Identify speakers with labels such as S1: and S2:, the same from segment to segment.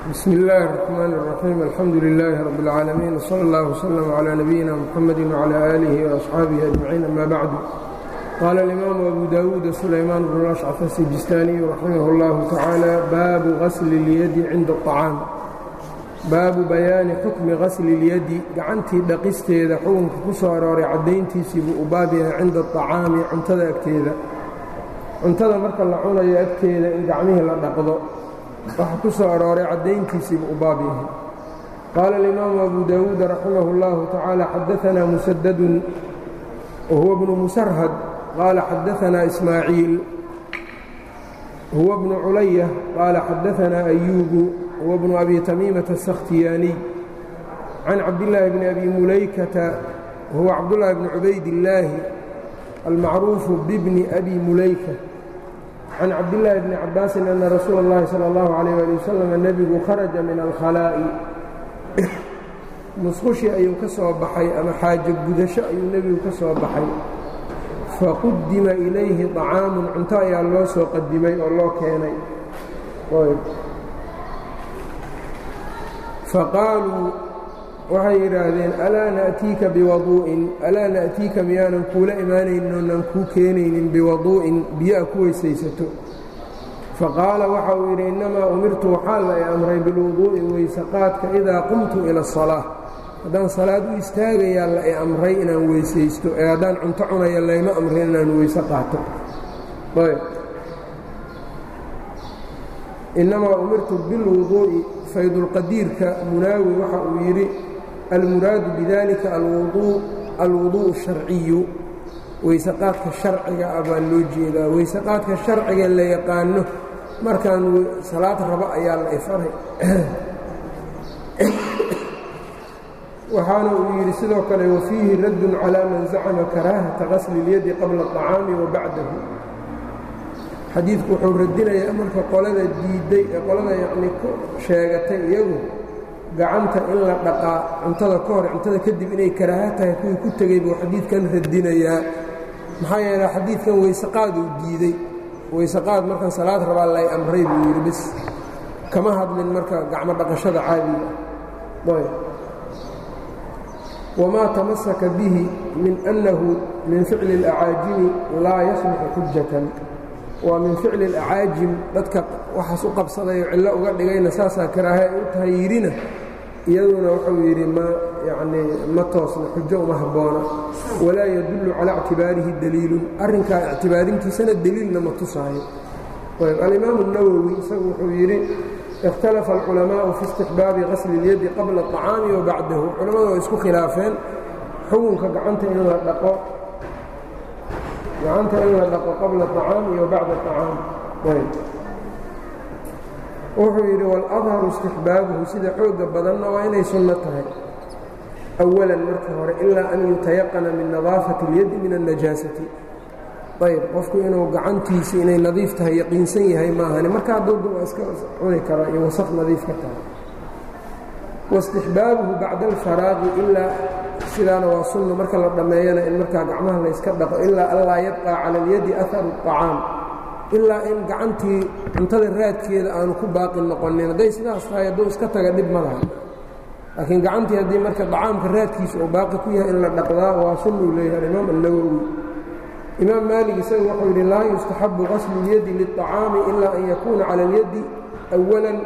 S1: bsm اllaahi الرحmn الرaxيim alxamdu لilaahi rab اlcaalamiin wslى اllah wslm عlى nabiyina mxamadi wعlى آlihi وaصxaabihi أجmaciin ama bacdu qaala اlimaamu abu dawuud sulaymaan bn ashcaf asijistaaniyu raximah اllahu tacaala baabu gasli اlyadi cinda الطacaam baabu bayaani xukmi gasli اlyadi gacantii dhaqisteeda xukunka ku soo arooray caddayntiisii buu u baab yahay cinda الطacaami cuntada agteeda cuntada marka la cunayo agteeda in gacmihii la dhaqdo waxa ku soo arooray caddayntiisiibu u baab yahay qaala alimaamu abu dawuud raximah اllahu tacaala xadaanaa musadadun wahuwa bnu musarhad qaala xadaanaa ismaaciil huwa bnu culaya qaala xadaanaa ayuubu huwa bnu abi tamiimata asakhtiyaaniy can cabdillaahi bni abi mulaykata huwa cabdullaahi bni cubaydillaahi almacruufu bibni abi mulayka can cabdillaahi bni cabaasin ana rasuula اllahi salى اllahu alayh ali wasalam nebigu kharaja min alkhalaa'i musqushi ayuu ka soo baxay ama xaajo gudasho ayuu nebigu ka soo baxay faqudima ilayhi طacaamun cunto ayaa loo soo qadimay oo loo keenay faqaaluu waxay yidhaahdeen alaa na'tiika biwaduu'in alaa na'tiika miyaanan kuula imaanaynin oonan kuu keenaynin biwaduu'in biyo-a ku weysaysato faqaala waxa uu yidhi innamaa umirtu waxaa la i amray bilwuduu'i weysaqaadka idaa qumtu ila asalaa haddaan salaad u istaagayaa la i amray inaan weysaysto ee haddaan cunto cunaya layma amrin inaan weyse qaato innamaa umirtu bilwuduu'i faydulqadiirka munaawi waxa uu yidhi almuraadu bidalika alwuduءu الsharciyu weysaqaadka sharciga ah baa loo jeedaa weysaqaadka sharciga la yaqaano markaan salaad rabo ayaa la ifaray waxaana uu yidhi sidoo kale wafiihi raddun calىa man zacma karaahata gasli اlyadi qabla الطacaami wa bacdahu xadiidku wuxuu radinayaa marka qolada diidday ee qolada yacni ku sheegatay iyagu gacanta in la dhaqaa cuntada ka hor cuntada kadib inay karaaha tahay kuwii ku tegey buu xadiidkan radinayaa maxaa yeele xadiidkan weysaqaaduu diidey weysaqaad markan salaad rabaa lay amray buu yidhi bis kama hadlin marka gacmo dhaqashada caadiga ayb wamaa tamasaka bihi min annahu min ficli اlacaajimi laa yasluxu xujatan waa min ficli اlacaajim dadka waxaas u qabsadayoo cillo uga dhigayna saasaa karaaha ay u tahay yidhina iyaduna wuxuu yidhi ma yacnii ma toosna xujo uma habboona walaa yadullu calaa ictibaarihi daliilun arrinkaa ictibaarintiisana deliilna ma tusaayo ayb alimaamu اnawowi isagu wuxuu yidhi ikhtalafa alculamaa'u fi istixbaabi gasli اlyadi qabla الطacaami wa bacdahu culammadu way isku khilaafeen xukunka gacanta in la dhaqo gacanta in la dhaqo qabla الطacaami wa bacda الطacaam ayb wuxuu yidhi waladharu istixbaabuhu sida xooga badanna waa inay sunno tahay awalan marka hore ilaa an yutayaqana min nadaafati اlyadi min الnajaasati ayb qofku inuu gacantiisi inay nadiif tahay yaqiinsan yahay maahani marka haddooda waa iska cuni karaa iyo wasaq nadiif ka tahay waistixbaabuhu bacda alfaraaqi ilaa sidaana waa sunno marka la dhammeeyana in markaa gacmaha layska dhaqo ilaa anlaa yabqaa cala اlyadi aharu الطacaam ilaa in gacantii cuntada raadkeeda aanu ku baaqi noqonin hadday sidaas tahay hadduu iska taga dhib ma laha laakiin gacantii haddii marka dacaamka raadkiisa uu baaqi ku yahay in la dhaqdaa waa sunnuu leeyahay alimaam annawowi imaam maalig isagu wuxuu yidhi laa yustaxabu qaslu اlyadi liلطacaami ilaa an yakuuna cala اlyadi أwalan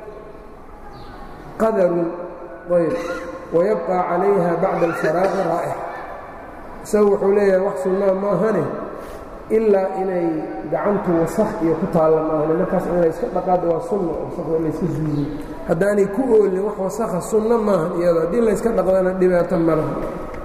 S1: qadarun ayb wayabqى calayha bacda alfaraaqi raa'ix isagu wuxuu leeyahay wax sunnaa maahane ilaa inay gacantu wasakh iyo ku taalla maahane markaas in layska dhaqaado waa sunna wasakda layska zuuliyo haddaanay ku oolin wax wasakha sunno maahan iyado haddii layska dhaqdana dhibaato ma laha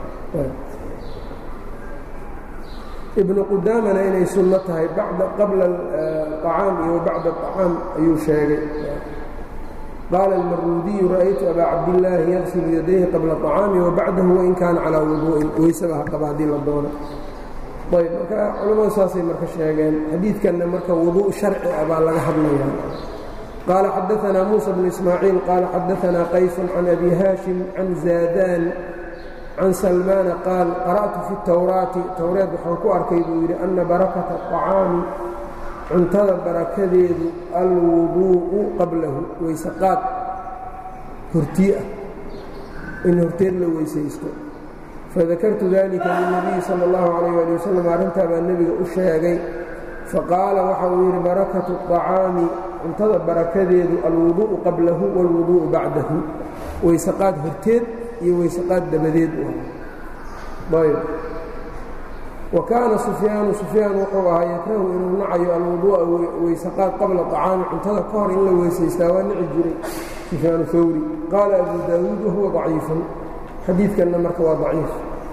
S1: ibnu qudaamana inay sunno tahay qabla acaam iyo bacda acaam ayuu sheegay qaala almaruudiyu ra'aytu abaa cabdillaahi yaqsilu yadayhi qabla acaami wa bacdahu wain kaana calaa wuduu'in weysaba ha qaba haddii la doono ayb marka culamadu saasay marka sheegeen xadiidkanna marka wuduء sharci ah baa laga hadlayaa qaala xadaanaa muusa bnu ismaaciil qaala xadaanaa qaysun can abi haashim can zaadaan can salmaana qaal qara'tu fi اtawraati towreed waxaan ku arkay buu yidhi ana barakata الطacaami cuntada barakadeedu alwuduu'u qablahu weyse qaad hortii ah in horteed la weysaysto fadakartu dalika lilnabiyi sala اllahu calayh ali wasalam arrintaa baa nebiga u sheegay faqaala waxa uu yidhi barakatu الطacaami cuntada barakadeedu alwuduءu qablahu wاlwuduءu bacdahu weysaqaad horteed iyo weysaqaad dabadeed u ayb wa kaana sufyaanu sufyaan wuxuu ahaa yakrahu inuu nacayo alwuduu'a weysaqaad qabla طacaami cuntada ka hor in la weysaystaa waa nici jiray sufyaan hawri qaala abu daawuud wahuwa ضaciifun xadiidkanna marka waa daciif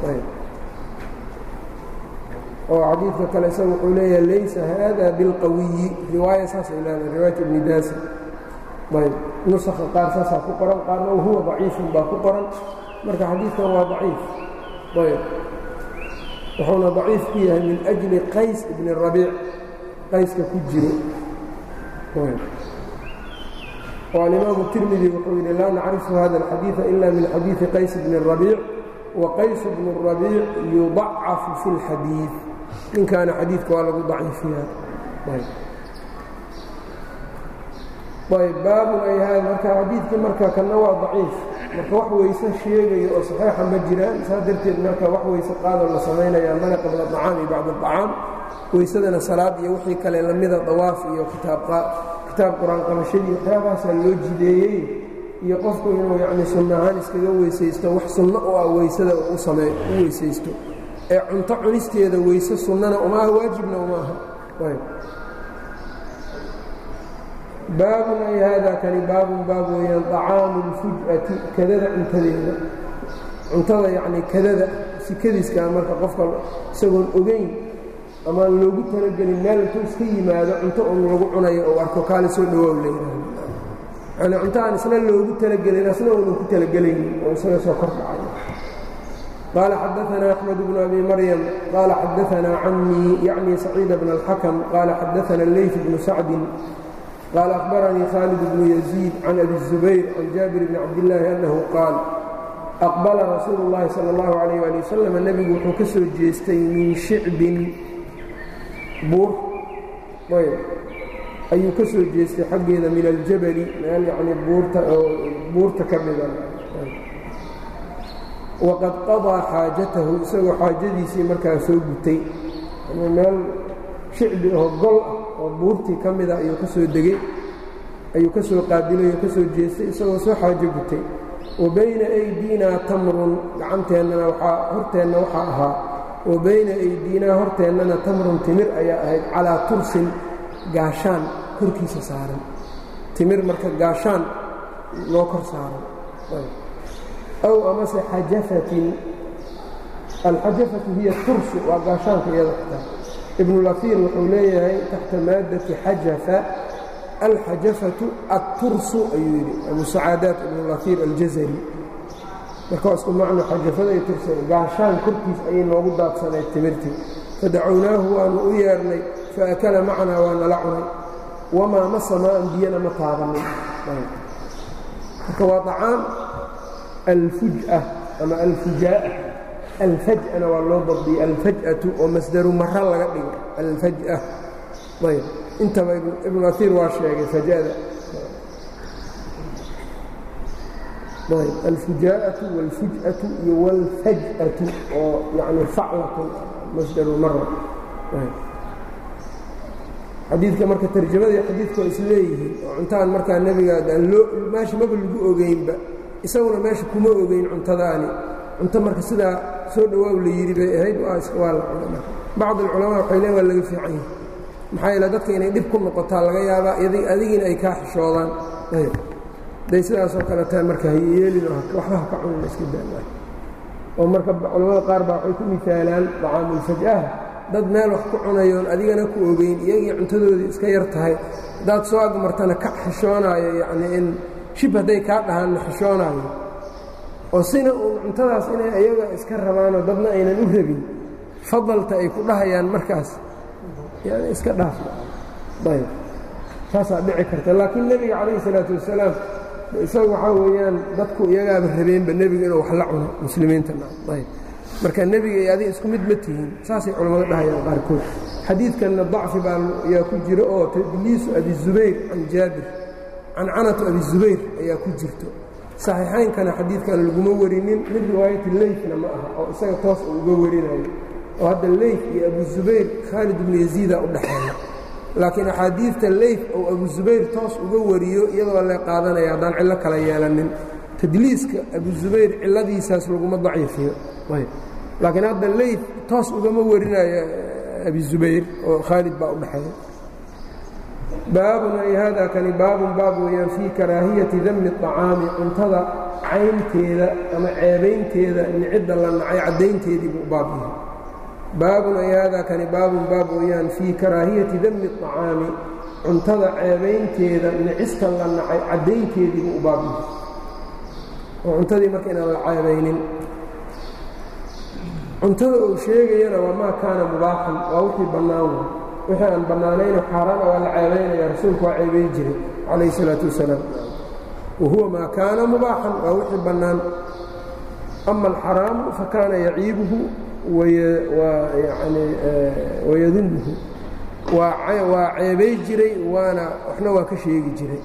S1: oo xadiidka kale isaga wuxuu leeyahay laysa hada bilqawiyi riwaaya saasay leedahay riwaayat ibni daasi ayb nusakha qaar saasaa ku qoran qaarna wahuwa daciifun baa ku qoran marka xadiidkan waa daciif ayb wuxuuna daciif ku yahay min ajli qays ibni rabiic qayska ku jiro oo alimaamu tirmidi wuxuu yidhi laa nacrifu hada alxadiida ila min xadiidi qays bni rabiic wa qays bnu rabiic yudacafu fi اlxadiid ninkaana xadiidka waa lagu daciifiyaa ayb baabun ay haada marka xadiidkii marka kanna waa daciif marka wax weyse sheegayo oo saxiixa ma jiraan saa darteed marka wax weyse qaadoo la samaynayaa male qabla acaam iyo bacd acaam weysadana salaad iyo wixii kale lamida dawaaf iyo kitaab qur-aan qabashadii waxyaabahaasaa loo jideeyey iyo qofku inuu yacni sunno ahaan iskaga weysaysto wax sunno oo ah weysada u samee u weysaysto ee cunto cunisteeda weyse sunnana uma aha waajibna uma aha baabun ay haadaa kani baabun baab weeyaan طacaamu اlfuj'ati kadada cuntadeeda cuntada yacnii kadada sikadiiskaa marka qofka isagoon ogeyn amaan loogu talagelin meel intuu iska yimaado cunto un lagu cunayo oo arko kaale soo dhawaaw leeyahay yani cunto aan isna loogu talagelin asna uunan ku talagelaynin oo isaga soo kor dhacayo qaala xadaanaa axmed bnu abi maryam qaala xadaanaa camii yacni saciida bna اlxakam qaala xadaana leyf bnu sacdin qaala akhbaranii khaalid bnu yaziid can abi الzubayr can jaabir bni cabdillaahi annahu qaal aqbala rasuulu اllahi salى اllahu alayh ali wasalam nebigu wuxuu ka soo jeestay min shicbin buur ayb ayuu ka soo jeestay xaggeeda min aljabali meel yacnii buurta oo buurta ka dhigan waqad qadaa xaajatahu isagoo xaajadiisii markaa soo gutay meel shicbi oo gol ah oo buurtii ka mida ayuu ka soo degey ayuu ka soo qaabilay oo ka soo jeestay isagoo soo xaajo gutay wa bayna aydiinaa tamrun gacanteennana waxaa horteenna waxaa ahaa wa bayna aydiinaa horteennana tamrun timir ayaa ahayd calaa tursin gaashaan korkiisa saaran timir marka gaashaan loo kor saaran aw amase xajafatin alxajafatu hiya tursu waa gaashaanka iyada xitaa ibnulafiir wuxuu leeyahay taxta maaddati xajafa alxajafatu attursu ayuu yidhi abu sacaadaat ibnulafiir aljazari marka waa isku macno xajafada iyo tursa gaashaan korkiis ayay noogu daadsaneed timirtii fadacownaahu waanu u yeernay faakala macanaa waa nala cunay wamaa masa maaan biyana ma taabanin marka waa acaam alfuj'a ama alfujaa'a alfaj'ana waa loo dabdiyey alfaj'atu oo masdaru mara laga dhigo alfaj'a ayb intaba ibnu aiir waa sheegay fajada ayb alfujaa'atu wاlfuj'atu iyo wاlfaj'atu oo yani faclatun masdaru mara xadiidka marka tarjamadii xadiidku waa is leeyihiin oo cuntaan markaa nebiga meesha maba lagu ogeynba isaguna meesha kuma ogeyn cuntadaani cunto marka sidaa soo dhawaaw la yidhi bay ahayd waa la cuna bacd alculamaa waxay leen waa laga fiican yahay maxaa yeele dadka inay dhib ku noqotaa laga yaabaa adigiina ay kaa xishoodaan day sidaasoo kale tahay marka hayeelin waxba ha ka cunin iska daa oo marka culamada qaar baa waxay ku misaalaan dacaamulfaj'aha dad meel wax ku cunayoon adigana ku ogeyn iyagii cuntadoodii iska yar tahay haddaad soo agmartana ka xishoonaayo yacnii in shib hadday kaa dhahaanna xishoonaayo oo sina uun cuntadaas inay ayaga iska rabaanoo dadna aynan u rabin fadalta ay ku dhahayaan markaas yani iska dhaaf ayb saasaa dhici karta laakiin nebiga calayhi salaatu wasalaam isaga waxaa weeyaan dadku iyagaaba rabeenba nebiga inuu wax la cuno muslimiintana ayb marka nebiga iyo adiga isku mid ma tihiin saasay culammada dhahayaan qaarkood xadiidkanna dacfi baa ayaa ku jira oo tadliisu abizubayr can jaabir cancanatu abizubayr ayaa ku jirto saxiixaynkana xadiidkan laguma warinin mid riwaayati leyfna ma aha oo isaga toos uu uga warinayo oo hadda leyf iyo abu zubayr khaalid ibnu yaziida u dhexeeya laakiin axaadiidta leyf ou abu zubayr toos uga wariyo iyadoo la qaadanaya haddaan cillo kala yeelanin tadliiska abu zubayr cilladiisaas laguma daciifiyo laakiin hadda leyf toos ugama warinayo abi zubayr oo khaalid baa u dhexeeya baabun ay hada kani baabun baab weeyaan fii karaahiyati dami الطacaami cuntada caynteeda ama ceebaynteeda nicidda la nacay caddaynteedii buu baab yahay baabun ay hada kani baabun baab weeyaan fii karaahiyati dami الطacaami cuntada ceebaynteeda nicista la nacay caddaynteedii buu u baab yahay oo cuntadii marka inaan la ceebaynin cuntada uu sheegayana waa maa kaana mubaaxan waa wixii bannaan wixii aan bannaanayno xaaraana waa la ceebaynaya rasuulku waa ceebay jiray calayh isalaatu wasalaam wa huwa maa kaana mubaaxan waa wixii bannaan ama alxaraamu fa kaana yaciibuhu yani wayadumuhu waa ceebay jiray waana waxna waa ka sheegi jiray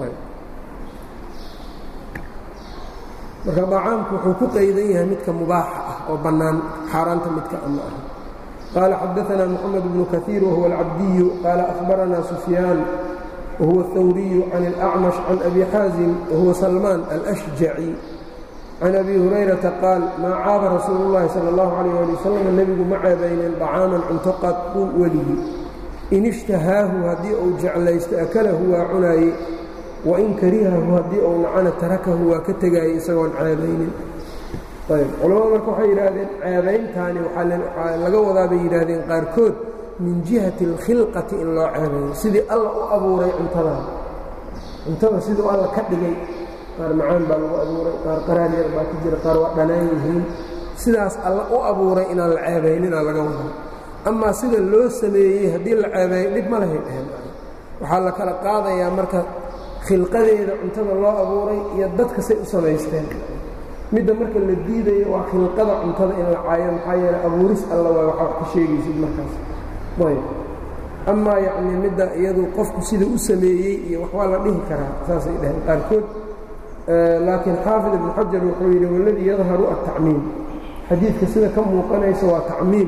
S1: marka dacaamku wuxuu ku qaydan yahay midka mubaaxa ah oo bannaan xaaraanta midka ama ah qaala xadaثna mxamed bnu kaثiir wahuwa alcabdiyu qaala ahbarana sufyaan wahuwa الhawriyu can اlأcmash can abi xaazim wahuwa salmaan alأshjaci can abi hurayrata qaal maa caaba rasuulu اllahi salى اllahu عalيh ali wasalam nebigu ma ceebaynin طacaaman cunto qadqu weligii in ishtahaahu haddii uu jeclaysto akalahu waa cunaaye wain karihahu haddii uu nacana tarakahu waa ka tegaayay isagoon ceebaynin ayb culamadu marka waxay yidhaahdeen ceebayntaani waxaa laga wadaa bay yidhaahdeen qaarkood min jihati alkhilqati in loo ceebayo sidii alla u abuuray cuntadan cuntada siduu alla ka dhigay qaar macaan baa lagu abuuray qaar qaraar yar baa ku jira qaar waa dhanaan yihiin sidaas alla u abuuray inaan la ceebayninaa laga wadaa amaa sida loo sameeyey haddii la ceebeeyo dhib ma lahay dheheen waxaa la kala qaadayaa marka khilqadeeda cuntada loo abuuray iyo dadka say u samaysteen midda marka la diidayo waa khilqada cuntada in la caayo maxaa yeele abuuris alla waa waxaa wax ka sheegaysid markaas ayb amaa yacnii midda iyadu qofku sida u sameeyey iyo waxbaa la dhihi karaa saasay dhaheen qaarkood laakiin xaafid ibnu xajar wuxuu yidhi waladii yadharu altacmiim xadiidka sida ka muuqanaysa waa tacmiim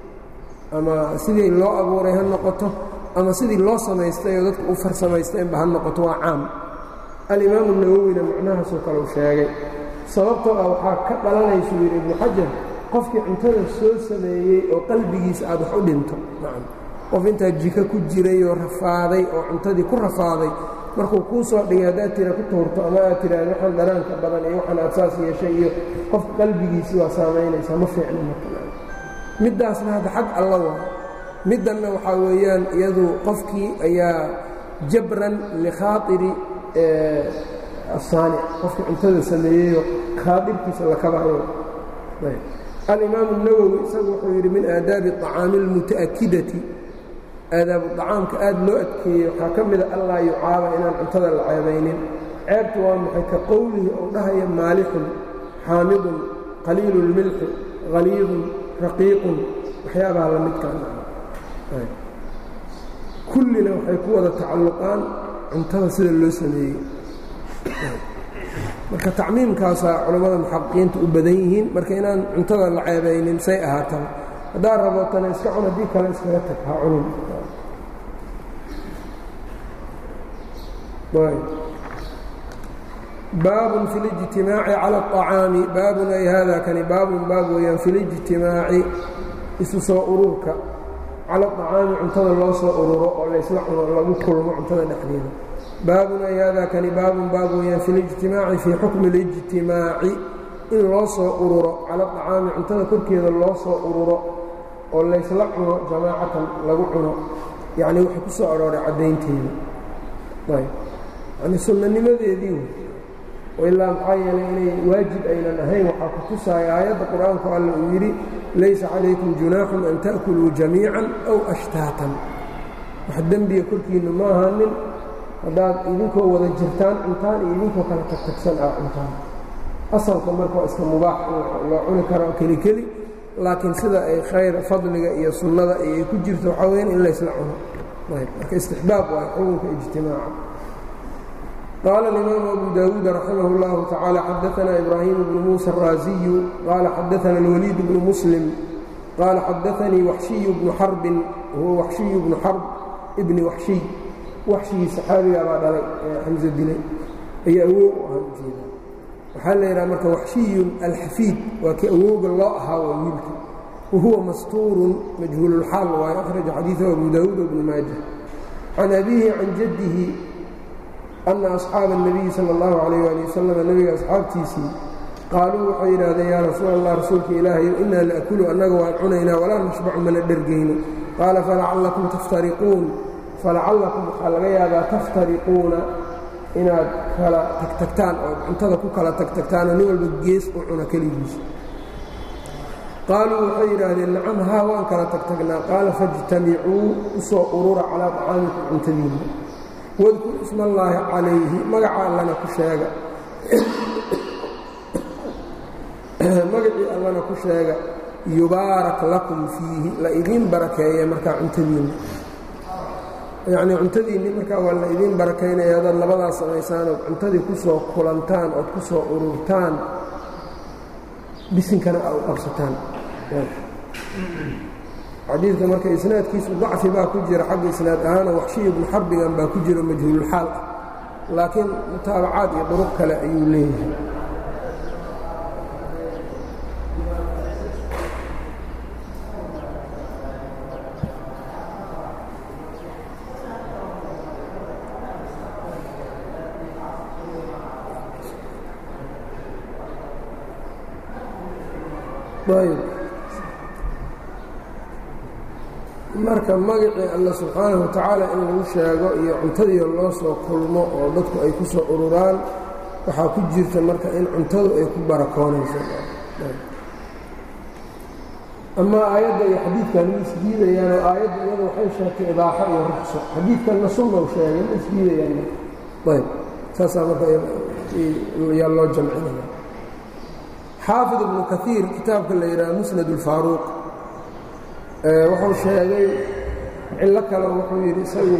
S1: ama sidii loo abuuray ha noqoto ama sidii loo samaystay oo dadku u farsamaysteenba ha noqoto waa caam alimaamu nawowina macnahaasoo kale u sheegay sababtoo ah waxaa ka dhalanaysu yidhi ibnu xajar qofkii cuntada soo sameeyey oo qalbigiisa aad wax u dhinto qof intaa jiko ku jiray oo rafaaday oo cuntadii ku rafaaday markuu kuu soo dhigay haddaad tira ku tuurto ama aad tiraahdo waxaan dhanaanka badan iyo waxaan aad saas yeeshay iyo qofka qalbigiisii waa saamaynaysaa ma fiicno marka middaasna hadda xag alla waa middanna waxaa weeyaan iyadu qofkii ayaa jabran likhaairi asaanic qofkii cuntada sameeyeyo khaairkiisa la kabayo alimaamu الnawowi isagu wuxuu yidhi min aadaabi الطacaami اlmuta'akidati aadaabu طacaamka aad loo adkeeyey waxaa ka mida allaa yucaaba inaan cuntada la ceebaynin ceebtu waa maxay ka qowlihi ou dhahaya maalixun xaamidun qaliilu اlmilxi haliidun raqiiqun waxyaabaha la midkaan kullina waxay ku wada tacalluqaan cuntada sida loo sameeyey marka tacmiimkaasaa culammada muxaqiqiinta u badan yihiin marka inaan cuntada la ceebaynin say ahaataba haddaa rabootana iska cun haddii kale iskaga tag ha cunun baabun fi lijtimaaci cala aطacaami baabun ay haada kani baabun baab weeyaan fi lijtimaaci isu soo ururka cala aطacaami cuntada loo soo ururo oo laysla cuno lagu kulmo cuntada dhexdeeda baabun ay haada kani baabun baab weeyaan fi lijtimaaci fii xukmi اlijtimaaci in loo soo ururo cala aطacaami cuntada korkeeda loo soo ururo oo laysla cuno jamaacatan lagu cuno yacnii waxay ku soo arooray caddaynteeda ayb yani sunnanimadeedii wey ilaa maxaa yeelay inay waajib aynan ahayn waxaa ku tusaaya aayadda qur-aanku alla uu yidhi laysa calaykum junaaxun an ta'kuluu jamiican aw ashtaatan wax dembiga korkiinna ma ahaanin haddaad idinkoo wada jirtaan cuntaan iyo idinkoo kala tagtagsan ah cuntaan asalka marka waa iska mubaax loo cuni karo keli keli laakiin sida ay khayr fadliga iyo sunnada ay ku jirto waxaa weyaan in laysla cuno marka istixbaab waa xukunka ijtimaaca qaala اlimaamu abu dawuud raximah اllahu tacaala xadaana ibraahim bnu muusa الraasiyu qaala xadaana اlwaliid bnu muslim qaala xadaanii waxshiyu bnu xarbin huwa waxshiyu bnu xarb ibni waxshiy waxshigii saxaabigaa baa dhalay ee xamse dilay ayaa awoog u ahaa ujeeda waxaa la yidhaha marka waxshiyun alxafiid waa kii awooga loo ahaa waa wiilka wahuwa mastuurun majhuululxaal waayo akhraja xadiidahu abu daawuud bnu maaja can abiihi can jaddihi anna asxaaba الnabiyi sala اllahu calayh ali wasalam nebiga asxaabtiisii qaaluu waxay yidhaahdeen yaa rasuul allah rasuulka ilaahayo innaa laakulu annaga waan cunaynaa walaa nashbacu mana dhergayno qaala falacallakum taftariquun falacallakum waxaa laga yaabaa taftariquuna inaad kala tagtagtaan oo cuntada ku kala tagtagtaanoo nin walba gees u cuna keligiisa qaaluu waxay yidhaahdeen nacam haa waan kala tagtagnaa qaala faاjtamicuu u soo urura calaa طacaamikum cuntadiinna wadkur isma allaahi calayhi magaca allana ku sheega magacii allana ku sheega yubaarak lakum fiihi la idiin barakeeye markaa cuntadiinna yacnii cuntadiinni markaa waa la idiin barakaynaya hadaad labadaas samaysaan ood cuntadii ku soo kulantaan ood ku soo ururtaan bisinkana aa u qabsataan xadiidka marka isnaadkiisu dacfi baa ku jira xagga isnaad ahaana waxshiy ibnu xarbigan baa ku jiro majhuululxaal ah laakiin mutaabacaad iyo duruq kale ayuu leeyahay marka magacii alla subxaanahu watacaala in lagu sheego iyo cuntadiio loo soo kulmo oo dadku ay ku soo ururaan waxaa ku jirta marka in cuntadu ay ku barakoonayso amaa aayadda iyo xadiidkan ma isdiidayaan oo aayadda iyada waxay sheegtay ibaaxo iyo ruqso xadiidkanna sunnaw sheegay ma isdiidayaan ayb saasaa marka yaa loo jamcinaya xaafid ibnu kaiir kitaabka la yidhaha musnad ulfaaruuq wuxuu sheegay cillo kale wuxuu yidhi isagu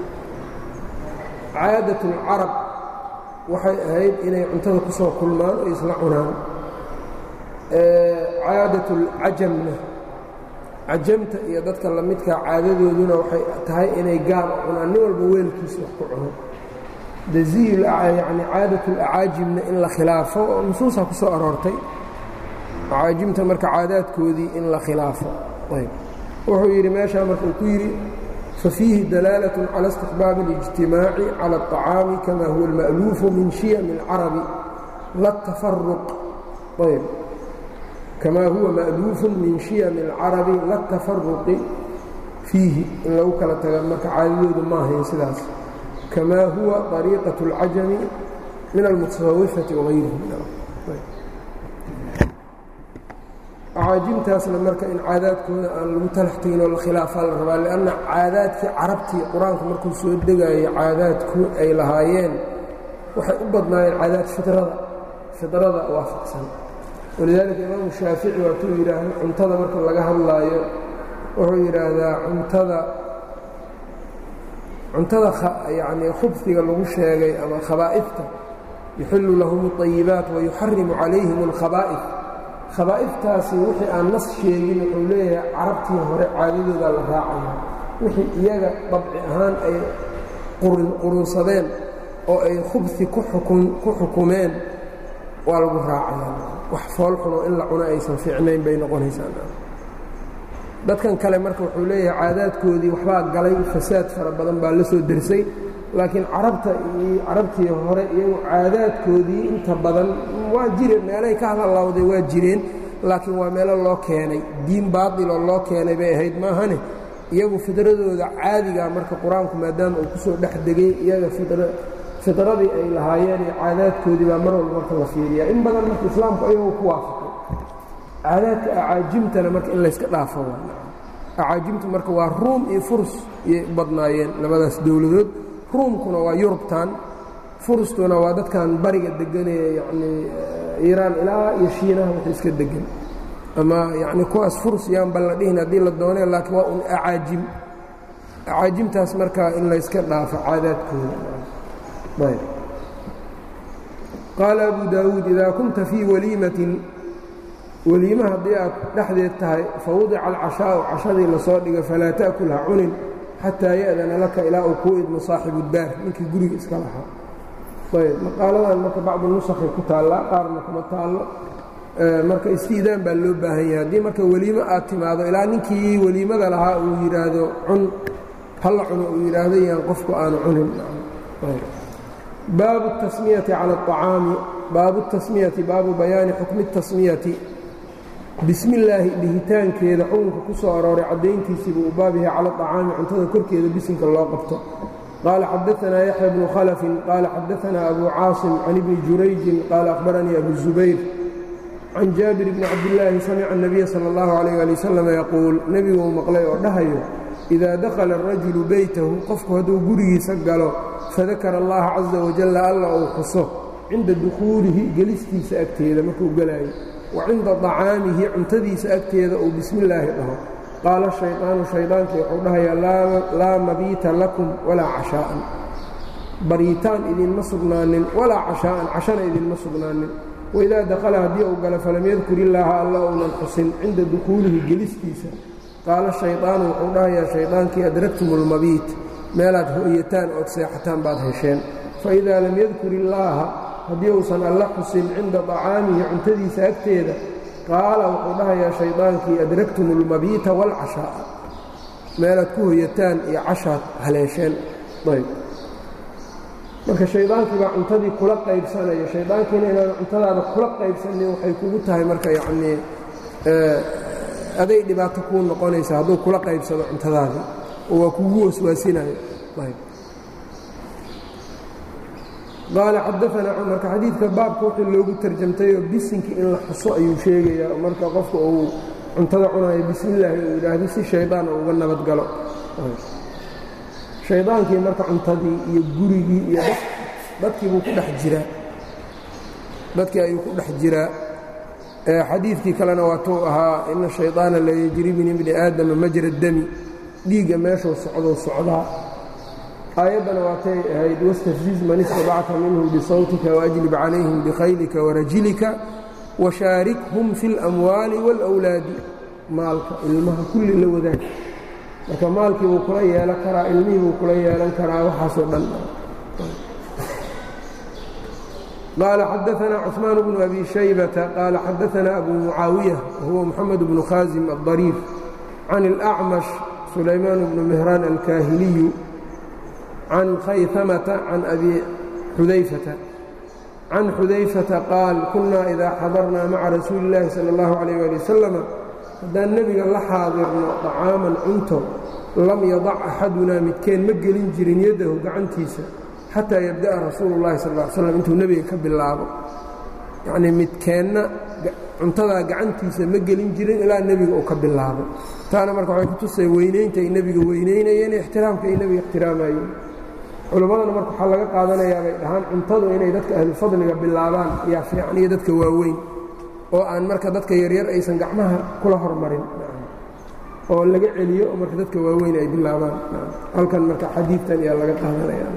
S1: caadat اlcarab waxay ahayd inay cuntada ku soo kulmaan oo isla cunaan caadat اlcajamna cajamta iyo dadka lamidkaa caadadooduna waxay tahay inay gaar u cunaan nin walba weelkiisa wax ku cuno daziyu yani caadat اlacaajimna in la khilaafo oo nusuusa ku soo aroortay acaajimta marka caadaadkoodii in la khilaafo ayb wuxuu yidhi meeshaa marka uu ku yidhi fafiihi dalaalatun cala istixbaabi اlijtimaaci cala الطacaami kama huwa اlma'luufu min shiyami اlcarabi la tafaruq ayb kamaa huwa ma'luufun min shiyami اlcarabi la tafaruqi fiihi in lagu kala taga marka caadadoodu ma ahayn sidaas kamaa huwa طariiqaة اlcajami min almutasawifati wغayrihi acaajimtaasna marka in caadaadkooda aan lagu talax tegin oo la khilaafaa la rabaa lianna caadaadkii carabtii qur-aanku markuu soo degayo caadaadku ay lahaayeen waxay u badnaayeen caadaad fidrada fidrada waafaqsan walidaalika imaamu shaafici waatuu yidhaahdo cuntada marka laga hadlaayo wuxuu yidhaahdaa cuntada cuntada yacnii khubfiga lagu sheegay ama khabaa'ifta yuxillu lahum اطayibaat wayuxarimu calayhim اlkhabaa'if khabaa'iftaasi wixii aan nas sheegin wuxuu leeyahay carabtii hore caadadooda la raacaya wixii iyaga dabci ahaan ay qurunsadeen oo ay khubsi ku xukumeen waa lagu raacaya wax foolxunoo in la cuno aysan fiicnayn bay noqonaysaa dadkan kale marka wuxuu leeyahay caadaadkoodii waxbaa galay fasaad fara badan baa la soo dersay laakiin carabta iyo carabtii hore iyagu caadaadkoodii inta badan waa jireen meelay ka hadalawday waa jireen laakiin waa meelo loo keenay diin baatiloo loo keenay bay ahayd maahane iyagu fidradooda caadigaa marka qur-aanku maadaama uu ku soo dhex degay iyaga fidradii ay lahaayeen iyo caadaadkoodii baa mar walba marka la fiiriyaa in badan marka islaamku ayagoo ku waafaqay caadaadka acaajimtana marka in layska dhaafo acaajimtu marka waa ruum iyo furs iyay u badnaayeen labadaas dowladood ruumkuna waa yurubtan furustuna waa dadkan bariga deganee yanii iiraan ilaa iyo shiinaha wixii iska degan ama yacni kuwaas furs yaanba la dhihin haddii la doonee laakiin waa un acaajim acaajimtaas markaa in layska dhaafo caadaadkooda ayb qaala abu daawuud idaa kunta fii waliimatin weliima haddii aad dhexdeed tahay fa wadica alcashaa'u cashadii lasoo dhigo falaa ta'kul ha cunin xataa ya'dana laka ilaa uu kuu idmo saaxibu daar ninkii guriga iska lahaa ayb maqaaladan marka bacdu nusakhay ku taallaa qaarna kuma taallo marka istiidaan baa loo baahan yahay haddii marka weliimo aad timaado ilaa ninkii weliimada lahaa uu yidhaahdo cun halla cuno uu yidhaahdo yaan qofku aanu cunin baabu الtasmiyati calى الطacaami baabu الtasmiyati baabu bayaani xukmi الtasmiyati bismi illaahi dhihitaankeeda xukunka ku soo arooray caddayntiisiibuu u baab yahay cala acaami cuntada korkeeda bisinka loo qabto qaala xadaanaa yaxya bnu khalafin qaala xadaanaa abu caasim can ibni jurayjin qaala akhbaranii abu zubayr can jaabir bni cabdillaahi samica الnabiya salى اllahu alayh ali wasalam yaquul nebiguu maqlay oo dhahayo idaa dakhala arajulu beytahu qofku hadduu gurigiisa galo fadakara allaha caza wajalla alla uu xuso cinda dukhuulihi gelistiisa agteeda markuu gelaayo wa cinda طacaamihi cuntadiisa agteeda uu bismi illaahi dhaho qaala shayطaanu shaydaankii wuxuu dhahayaa laa mabiita lakum walaa cashaa'an baryitaan idinma sugnaanin walaa cashaa'an cashana idinma sugnaanin waidaa dakhala haddii uu galo falam yadkur illaaha alla uunan xusin cinda dukhuulihi gelistiisa qaala shayطaanu wuxuu dhahayaa shaydaankii adraktum اlmabiit meelaad ho'yataan ood seexataan baad hesheen faidaa lam yadkur illaaha haddii uusan alla xusin cinda طacaamihi cuntadiisa agteeda qaala wuxuu dhahayaa shaydaankii adraktum اlmabiita wاlcashaa'a meelaad ku hoyataan iyo cashaad haleesheen ayb marka shaydaankii baa cuntadii kula qaybsanaya shaydaankiina inaan cuntadaada kula qaybsanin waxay kugu tahay marka yacnii aday dhibaato kuu noqonaysa hadduu kula qaybsado cuntadaadii oo waa kugu waswaasinayo qaala xadaanaa marka xadiidka baabka wixii loogu tarjamtayoo bisinki in la xuso ayuu sheegayaa marka qofka uu cuntada cunayo bismi illaahi uu yidhaahdo si shaydaan uga nabadgalo shaydaankii marka cuntadii iyo gurigii iyo dadkii buu ku dhex jiraa dadkii ayuu ku dhex jiraa xadiidkii kalena waatuu ahaa ina shayطaana la yejri min ibni aadama majra dami dhiigga meeshuu socdou socdaa aayaddana waatay ahayd wاstafziz man istadacta minhum bisawtika waajlib calayhim bikhaylika warajilika washaarikhum fi اlamwaali wاlأwlaadi maalka ilmaha kulli la wadaag marka maalkii buu kula yeelan karaa ilmihii buu kula yeelan karaa waxaasoo dhan qaala xadaanaa cثmaan bnu abi shaybata qaala xadaanaa abu mucaawiya wahuwa moxamed bnu khaasim aلdariif can اlأcmash sulaymaan bnu mihraan alkaahiliyu can khaytamata can abi xudayfata can xudayfata qaal kunaa idaa xadarnaa maca rasuuli اllaahi salى اllahu عalيh ali wasalam haddaan nebiga la xaadirno طacaaman cunto lam yadac axadunaa midkeen ma gelin jirin yaddahu gacantiisa xataa yabda'a rasuulu اllahi sal ly slam intuu nebiga ka bilaabo yacnii midkeenna cuntadaa gacantiisa ma gelin jirin ilaa nebiga uu ka bilaabo taana marka waxay ku tusay weynaynta ay nebiga weynaynayeen ixtiraamka ay nebiga ixtiraamayeen culimmadana marka waxaa laga qaadanayaa bay dhahaan cuntadu inay dadka ahlufadliga bilaabaan yaa fiican iyo dadka waaweyn oo aan marka dadka yaryar aysan gacmaha kula hormarin oo laga celiyo oo marka dadka waaweyn ay bilaabaan halkan marka xadiidtan ayaa laga qaadanaya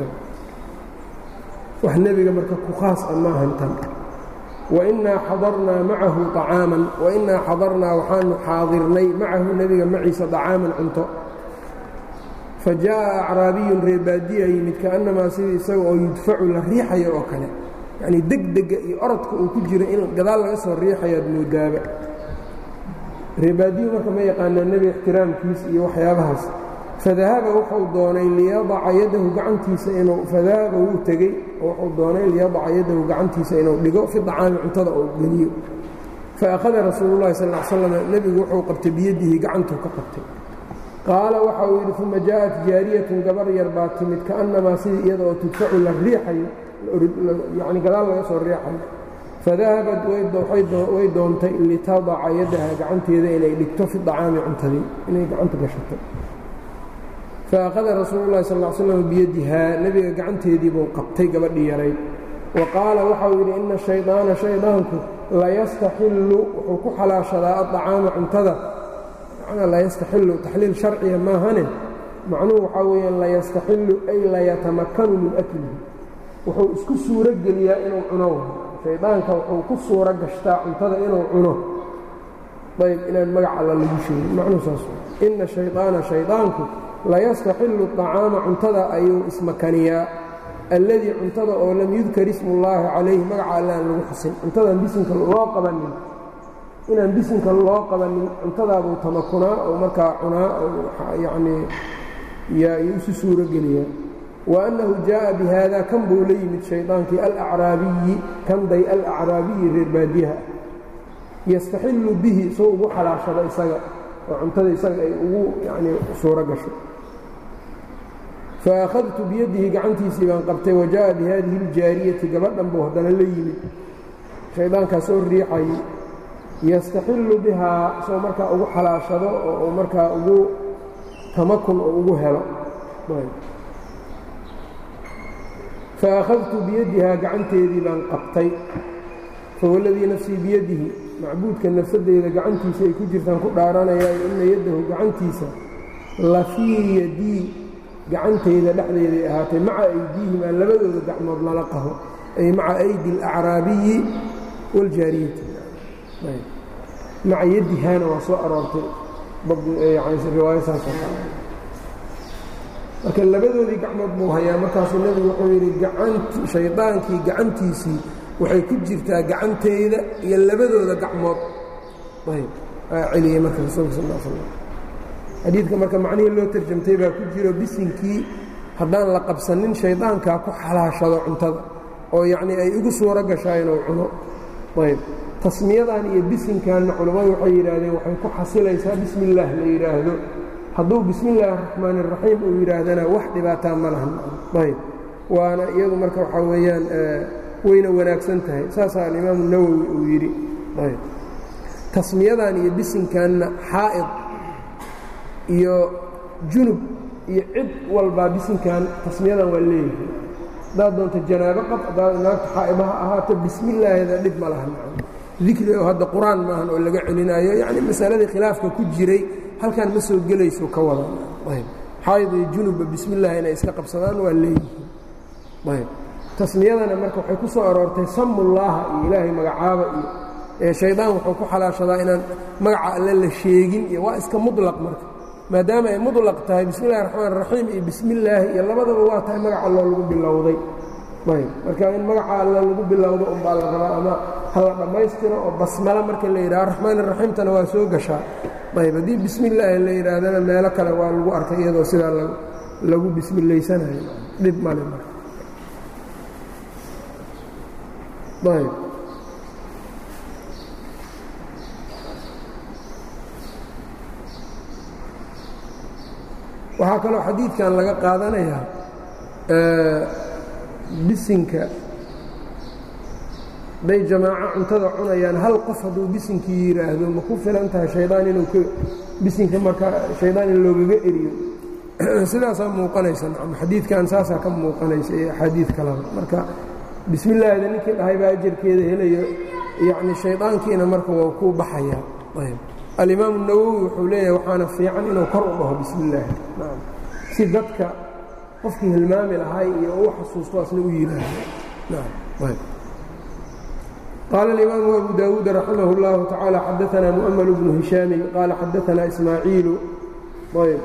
S1: wax nebiga marka ku khaas a maahan tan wainaa xadarnaa macahu طacaaman wainaa xadarnaa waxaanu xaadirnay macahu nebiga maciisa طacaaman cunto fa jaaءa acraabiyun reebaadiya yimid kaannamaa sidii isaga oo yudfacu la riixayo oo kale yacnii degdega iyo orodka uu ku jiro in gadaal laga soo riixayaad moodaaba reebaadiyu marka ma yaqaanaa nebiga ixtiraamkiis iyo waxyaabahaas fadahaba wuxuu doonay liyadaca yadahu gacantiisa inuu fadahaba wuu tegey oo wuxuu doonay liyadaca yadahu gacantiisa inuu dhigo fi dacaami cuntada oo geliyo faakhada rasuulu llahi sal l slam nebigu wuxuu qabtay biyadihi gacantuu ka qabtay qaala waxa uu yidhi uma jaءat jaariyatun gabar yar baa timid kaannamaa sidii iyada oo tudfacu la riixayo yani gadaal laga soo riixayo fadahabat way doontay litadaca yadaha gacanteeda inay dhigto fi dacaami cuntadii inay gacanta gashato faakhada rasuulu llahi sal l slam biyadihaa nebiga gacanteedii buu qabtay gabadhii yarayd wa qaala waxau yidhi ina shaydaana shaydaanku layastaxillu wuxuu ku xalaashadaa addacaama cuntada macnaa layastaxillu taxliil sharciya maahane macnuhu waxaa weeyaan layastaxillu ay layatamakanu min aklihi wuxuu isku suuro geliyaa inuu cuno shaydaanka wuxuu ku suuro gashtaa cuntada inuu cuno ayb inaan magac alla lagu sheegin macnuu saas inna shayطaana shaydaanku layastaxillu طacaama cuntada ayuu ismakaniyaa alladii cuntada oo lam yudkar ismu ullaahi calayhi magaca alle aan lagu xusin cuntadaan bisinka loo qabanin inaan bisinka loo qabanin cuntadaabuu tamakunaa oo markaa cunaa yanii yaa isu suuro geliyaa wa annahu jaaءa bi haada kan buu la yimid shaydaankii alacraabiyi kanday alacraabiyi reer baadiyaha yastaxillu bihi soo ugu xalaashado isaga oo cuntada isaga ay ugu yani suuro gasho faakhadtu biyadihi gacantiisii baan qabtay wa jaaءa bi haadihi اljaariyati gabadhan buu haddana la yimid shaydaankaa soo riixayay yastaxillu bihaa soo markaa ugu xalaashado oo markaa ugu tamakun oo ugu helo faakhadtu biyadihaa gacanteedii baan qabtay fawaladii nafsii biyadihi macbuudka nafsadeyda gacantiisa ay ku jirtaan ku dhaaranayaa inna yaddahu gacantiisa la fii yadii gacantayda dhexdeeday ahaatay maca aydiihim aan labadooda gacmood lala qaho ay maca aydi alacraabiyi wاljaariyati maca yadihaana waa soo aroortay riwaayo saasoo kale marka labadoodii gacmood buu hayaa markaasuu nebigu wuxuu yidhi gacanti shaydaankii gacantiisii waxay ku jirtaa gacanteyda iyo labadooda gacmood ayb aa celiyey marka rasuulka sal l slam xadiidka marka macnihii loo tarjamtay baa ku jiro bisinkii haddaan la qabsanin shaydaankaa ku xalaashado cuntada oo yacnii ay igu suuro gashaa inuu cuno ayb tasmiyadan iyo bisinkanna culammadu waxay yidhaahdeen waxay ku xasilaysaa bismi illaah la yidhaahdo hadduu bismi illaahi araxmaan iraxiim uu yidhaahdana wax dhibaataa ma lahan ayb waana iyadu marka waxaa weeyaan wayna wanaagsan tahay saasaa alimaamu nawowi uu yidhi ayb tasmiyadan iyo bisinkanna xaa'id iyo junub iyo cid walbaa bisinkan tasmiyadan waa leeyahay haddaad doonto janaabo qab haddaad naagta xaa'ibaha ahaato bismillaahida dhib ma lahan dikri oo hadda qur-aan maahan oo laga celinaayo yacni masaladii khilaafka ku jiray halkan ma soo gelayso ka wada ayb xaayid iyo junubba bismillaah inay iska qabsadaan waa leeyihiin ayb tasmiyadana marka waxay ku soo aroortay samullaaha iyo ilaahay magacaaba iyo ee shaydaan wuxuu ku xalaashadaa inaan magaca alle la sheegin iyo waa iska mudlaq marka maadaama ay mudlaq tahay bismi illahi raxmaan raxiim iyo bismillaahi iyo labadaba waa tahay magaca alloo lagu bilowday ayb marka in magaca alle lagu bilowdo unbaa la rabaa ama hala dhammaystiro oo basmalo marka la yidhaha raxmaan raxiimtana waa soo gashaa ayb haddii bismi illaahi la yidhaahdana meelo kale waa lagu arkay iyadoo sidaa lagu bismillaysanayo dhib male marka ayb waxaa kaloo xadiidkan laga qaadanayaa bisinka hadday jamaaco cuntada cunayaan hal qof hadduu bisinkii yidhaahdo ma ku filan tahay shaydaan inuu k bisinka markaa shaydaan in loogaga eriyo sidaasaa muuqanaysa nacam xadiidkan saasaa ka muuqanaysa iyo axaadiid kalaba marka bismi illaahida ninkii dhahay baa ajarkeeda helayo yacni shaydaankiina marka waa ku baxayaa ayb alimaamu nawowi wuxuu leeyahay waxaana fiican inuu kor u dhaho bismi illaahi si dadka qofkii hilmaami lahay iyo u xasuusto asna u yidhaahdo qaala alimaamu abu daawuud raximah اllahu tacaala xadaanaa mu'ml bnu hishaamin qaala xadaanaa ismaaciilu ayb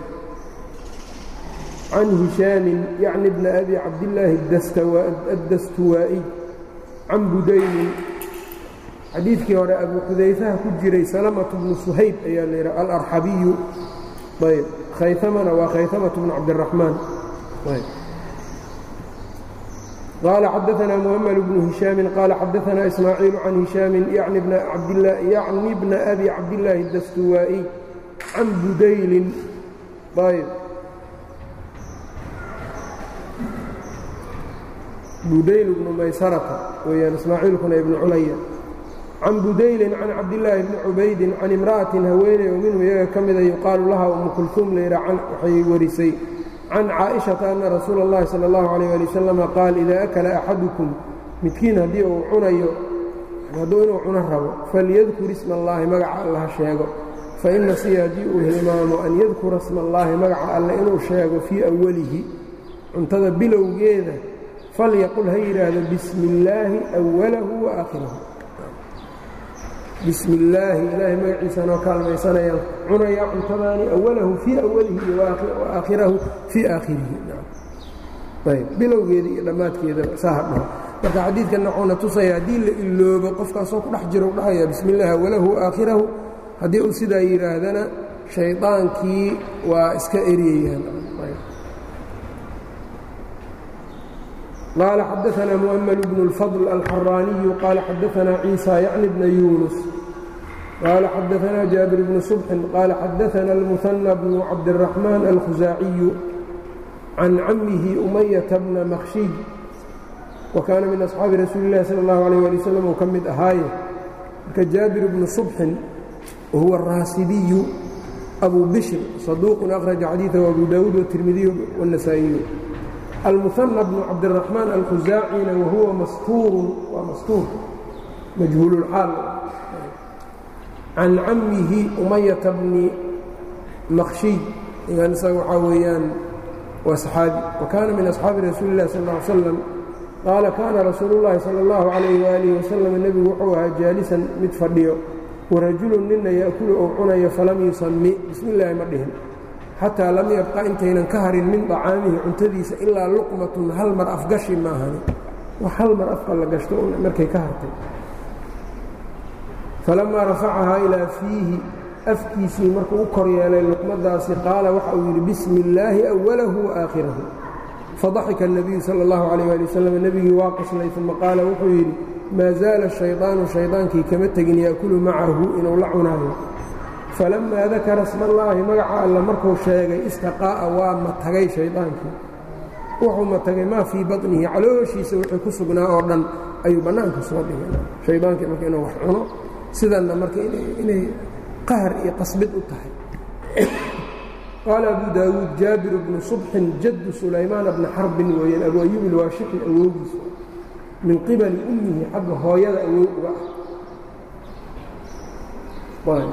S1: can hishaamin yacni bna abi cabdillaahi addastuwaa'iy can budaynin xadiidkii hore abu xudayfaha ku jiray salamatu bnu suhayb ayaa la yidhaha alarxabiyu ayb khayamana waa khayamatu bnu cabdiraxmaan qaala xadaanaa muhammad bnu hishaamin qaala xadaanaa ismaaciilu can hishaamin yacni bna abi cabdillaahi dastuwaa'iy can budaylin ayb budayl bnu maysarata weyaan ismaaciilkuna ibnu culaya can budaylin can cabdillaahi bni cubaydin can imra'atin haweeney oo minhu iyaga ka mida yuqaalu laha umu kulhuum layidha waxay warisay can caaishata anna rasuula اllahi sala اllahu alayh ali wasalama qaal idaa akala axadukum midkiin haddii uu cunayo hadduu inuu cuno rabo falyadkur isma allaahi magaca alla ha sheego faina siya haddii uu hilmaamo an yadkura isma allaahi magaca alle inuu sheego fii awalihi cuntada bilowgeeda falyaqul ha yidhaahdo bismi illaahi awalahu wa aakhirahu bismi illaahi ilaahay magaciisanoo kaalmaysanayaan cunayaa cuntadaani awalahu fii awalihi iyo waaaakhirahu fii aakhirihi ayb bilowgeeda iyo dhammaadkeeda saa hadhaho marka xadiidkanna wuxuuna tusaya haddii la iloobo qofkaasoo ku dhex jiro u dhahaya bismi illaahi awalahu waaaakhirahu haddii uu sidaa yidhaahdana shaydaankii waa iska eryayaan قال xdثna مؤmل بن الفضل الxراني قال xdثna عيسى يعن بن يuنس قال xdثna جابر بن صبح قال xdثna المثنى بن عبدالرحمن الخزاaعي عن عمه أمية بن مkشhiج وكاna min أصحاabi رasuuل الlahi صلى الله عليه ولي وسلم uu ka mid ahaaye marka jaaبر بن صبح وهuوa الراasiبي أbو بشر صدوq أخرج xadيiثه أبو داود والتirmidي والنسائي المثنى بن cabdالرحمن الkhزاacيna وhuوa mstuur waa mastuur majهuul الxaal can camihi أمyةa بni مkشhiي igan isaga waxaa weeyaan waa صxaabi وkaana min أصxaabi rasuuli الlah sal اه عل sلم qaala kaana rasuul الlahi salى الlaه عaليه وaلiه وsلم nebigu wuxuu ahaa jaalisan mid fadhiyo warajulu nina yaأkulu ou cunayo falam yusami bismi الlahi ma dhihin xataa lam yabqa intaynan ka harin min طacaamihi cuntadiisa ilaa luqmatun hal mar afgashi maahani wax hal mar afka la gashto markay ka hartay falamaa rafacahaa ilaa fiihi afkiisii markuu u kor yeelay luqmadaasi qaala waxa uu yidhi bismi illaahi awalahu waaaakhirahu fadaxika الnabiyu salى اllahu عalيh ali wasalam nebigii waa qoslay uma qaala wuxuu yidhi maa zaala shayطaanu shaydaankii kama tegin yaأkulu macahu inuu la cunaayo falamaa dakara smallaahi magaca alla markuu sheegay istaqaa'a waa matagay shaydaankii wuxuu matagay maa fii baطnihi calooshiisa wixii ku sugnaa oo dhan ayuu bannaanka soo dhigay shaydaankii marka inuu wax cuno sidanna marka inay qahar iyo qasbid u tahay qaala abu daawuud jaabiru bnu subxin jaddu sulaymaana bna xarbin weeyaan abu ayuub ilwaashixi awowgiisa min qibali ummihi xagga hooyada awow uga ah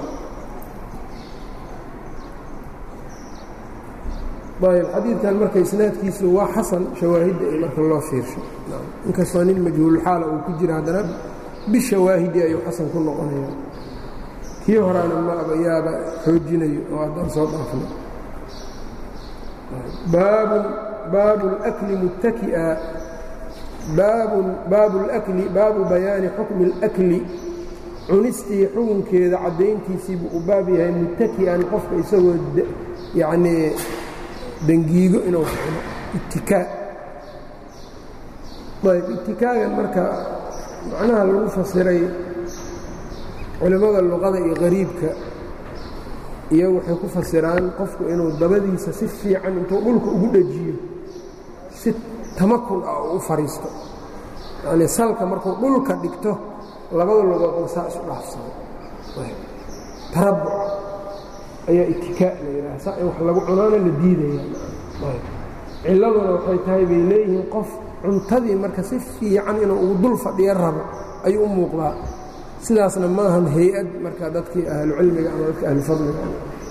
S1: ayb xadiidkan marka isnaadkiisu waa xasan shawaahidda i marka loo fiirsho inkastoo nin majhuululxaala uu ku jira haddana bishawaahidi ayuu xasan ku noqonaya kii horaana ma abayaaba xoojinayo oo haddaan soo dhaafno baabun baabu اlأkli muttaki'a baabun baabu اlأkli baabu bayaani xukmi اlأkli cunistii xukunkeeda caddayntiisiibuu u baab yahay muttaki'an qofka isagoo yacnii dangiigo inuu cuno ittikaa ayb ittikaagan marka macnaha lagu fasiray culimmada luqada iyo qariibka iyagu waxay ku fasiraan qofku inuu dabadiisa si fiican intuu dhulka ugu dhejiyo si tamakun ah u fadhiisto yacnii salka markuu dhulka dhigto labada lugoodna saa isu dhaafsado tarabuc ayaa ittikaa la yidhaha saa in wax lagu cunaana la diidaya cilladuna waxay tahay bay leeyihiin qof cuntadii marka si fiican inuu ugu dul fadhiyo rabo ayuu u muuqdaa sidaasna maahan hay-ad marka dadkii ahlucilmiga ama dadka ahlufadliga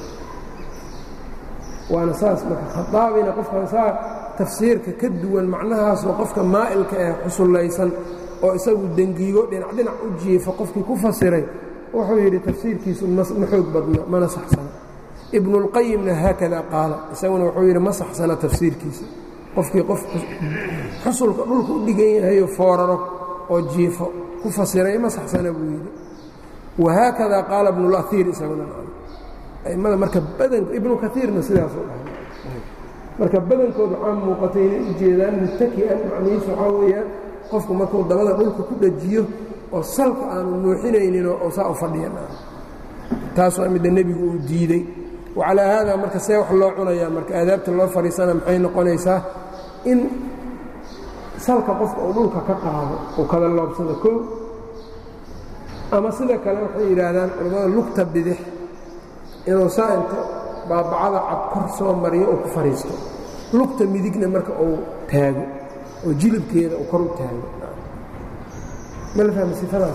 S1: waana saas marka khadaabina qofkan saa tafsiirka ka duwan macnahaasoo qofka maa'ilka ee xusullaysan oo isagu dengiigo dhinac dhinac u jiifa qofkii ku fasiray wuxuu yidhi tafsiirkiisu ma xoog badno mana saxsana ibnuاlqayimna haakada qaala isaguna wuxuu yidhi ma saxsana tafsiirkiisa qofkii qof xusulka dhulka u dhigan yahayo fooraro oo jiifo ku fasiray ma saxsana buu yidhi wahaakada qaala ibnuاlaiir isaguna a'immada marka badan ibnu kaiirna sidaasuu dhahay marka badankood waxaa muuqatay inay u jeedaan muttaki'an macnihiisu waxaa weeyaan qofku markuu dabada dhulka ku dhajiyo oo salka aanu nuuxinayninoo oo saa u fadhiyan taas waa midda nebigu uu diidey wacalaa haada marka see wax loo cunayaa marka aadaabta loo fadhiisana maxay noqonaysaa in salka qofka uu dhulka ka qaado uu kada loobsado kow ama sida kale waxay yidhaahdaan culimmada lugta bidix inuu saa inta baabacada cad kor soo mariyo uu ku fadhiisto lugta midigna marka uu taago oo jilibkeeda uu kor u taago ma la fahmi sifadaas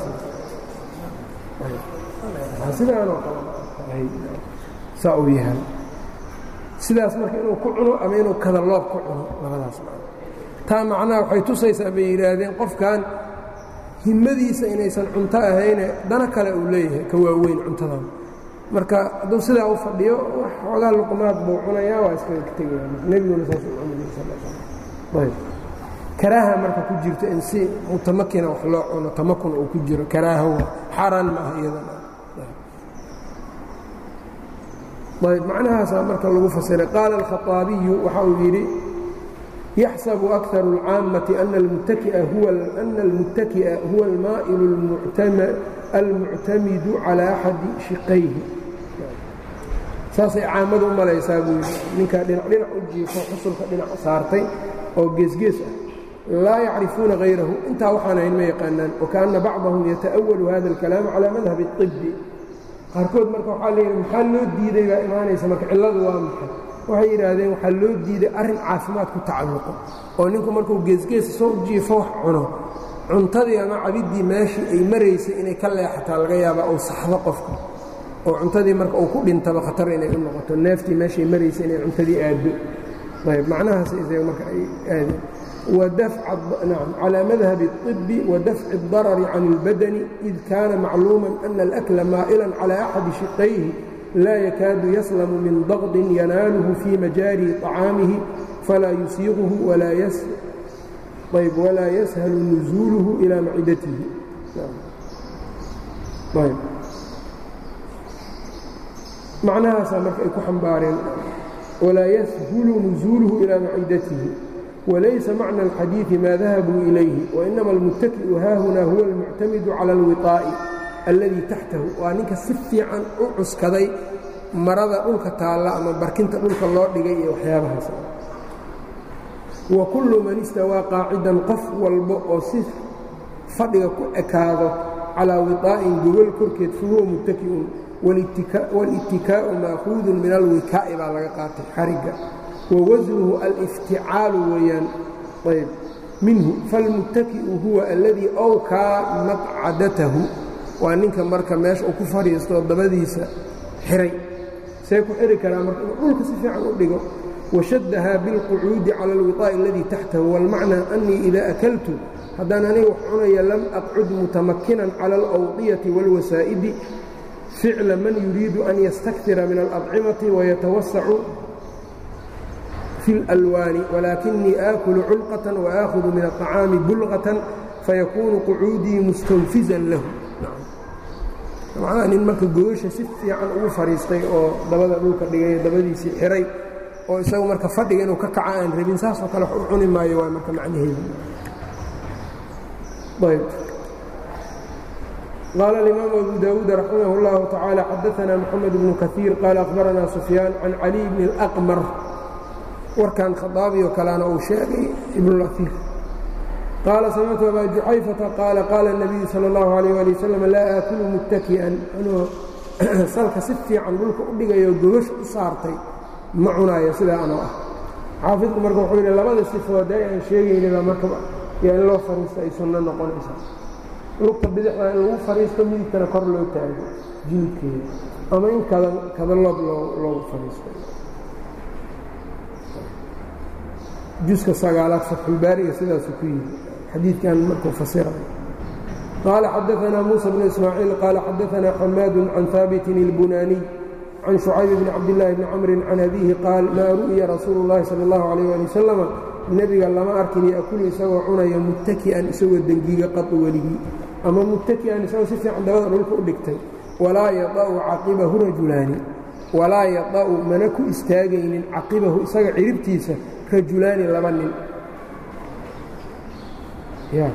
S1: sidaanoo kale saa uu yahay sidaas marka inuu ku cuno ama inuu kada loob ku cuno labadaas taa macnaha waxay tusaysaa bay yidhaahdeen qofkan himmadiisa inaysan cunto ahayne dana kale uu leeyahay ka waaweyn cuntadan marka hadduu sidaa u fadhiyo wax xoogaa luqmaad buu cunayaa waa iskaga tegaya nebiguna saas u cunayay sal ayb karaaha marka ku jirto in si mutamakina wax loo cuno tamakun uu ku jiro karaaha waa xaaraan ma aha iyadana ayb macnahaasaa marka lagu fasiray qaala alkhaطaabiyu waxa uu yidhi yaxsabu akaru اlcaammati ana almuttaki'a huwa almaa'ilu almuctamidu calى axadi shiqayhi saasay caamadu u malaysaa buu yidhi ninkaa dhinac dhinac u jiifo xusulka dhinac saartay oo geesgees ah laa yacrifuuna hayrahu intaa waxaan ahayn ma yaqaanaan wakaana bacdahum yata'awalu hada اlkalaam calى madhab الطibi qaarkood marka waxaa la yidhi maxaa loo diiday baa imaanaysa marka cilladu waa maxay waxay yidhaahdeen waxaa loo diiday arrin caafimaad ku tacalluqo oo ninku markuu geesgees soo jiifo wax cuno cuntadii ama cabiddii meeshii ay maraysay inay ka leexataa laga yaabaa uu saxdo qofka oo cuntadii marka uu ku dhintaba khatar inay u noqoto neeftii meeshay maraysay inay cuntadii aaddo ayb macnahaas isaga marka ay aadeen نعم على مذهب الطب ودفع الضرر عن البدن إذ كان معلوما أن الأكل مائلا على أحد شقيه لا يكاد يسلم من ضغط يناله في مجاري طعامه فلا يسيغه ولا يس طيب ولا يسهل نزوله إلى معدته طيب معناها سامرك أيكو حنبارين ولا يسهل نزوله إلى معدته وليس معنى الحديث ما ذهبوا إليه وإنما المتكئ هاهنا هو المعتمد على الوطاء الذي تحته وأنك سفي عن أعس كذي مرض أولك تعالى أما بركنت أولك الله لغي وحيابها وكل من استوى قاعدا قف والبؤ صف فضل أكاذا على وطاء جوال كركت فهو متكئ والاتكاء, والاتكاء مأخوذ من الوكاء بعد قاتل حرقة ووزنه الافتعاal weyaan ayb minhu falmuttaki'u huwa اladii awkaa maqcadatahu waa ninka marka meesha uu ku fadhiisto dabadiisa xiray see ku xiri karaa marka inuu dhulka si fiican u dhigo washaddaha biاlqucuudi cala اlwiطaaءi اladii taxtahu wاlmacnaa أnii ida akaltu haddaan aniga wax cunaya lam aqcud mutamakinan cala اlأwطiyati wاlwasaa'idi ficla man yuriidu an yastakira min اlأطcimati wayatawasacu في الألوان ولكني آكل علقة وآخذ من الطعاam بلغة فيكون قعوudيi مستنفزا له nin marka goosha si fiican ugu fadhiistay oo dabada dhulka dhigay dabadiisii xiray oo isagu marka fadhiga inuu ka kaca aan rabin saasoo kale wax u cuni maayo waa marka macnaheedu قال الإمام أبو داود رحمه الله تعالى xدثنا محمد بن كثير قال أخبرنا سفيان عن علي بن الأقمر warkan khaaabi oo kalena uu sheegay ibnulaiir qaala samictu abaa juxayfata qaala qaala الnabiyu salى اllahu عalيh ali wasalam laa aakulu muttaki'an anuu salka si fiican dhulka u dhigayo gogash u saartay ma cunaayo sidaa anoo ah xaafidku marka wuxuu yidhi labada sifood ee aan sheegaynaba marka yaa in loo fariisto ay sunno noqonaysaa lugta bidixda in lagu fadhiisto midigtana kor loo taago jilidkeeda ama in kadaloob loogu fadhiisto juska sagaalaad fatxulbaariga sidaasuu ku yidhi xadiidkan markuu fasirayo qaala xadaanaa muusa bnu ismaaciil qaala xadaanaa xamaadu can haabitin اlbunaaniy can shucayb bni cabdillaahi bni camrin can abiihi qaal maa ru'ya rasuulu اllahi sala اllahu alayh ali wasalama nebiga lama arkin yaakulu isagoo cunaya muttaki'an isagoo dengiga qadu weligii ama muttaki'an isagoo si fiican dabada dhulka u dhigtay walaa yada'u caqibahu rajulaani walaa yada'u mana ku istaagaynin caqibahu isaga ciribtiisa rajulaani laba nin ya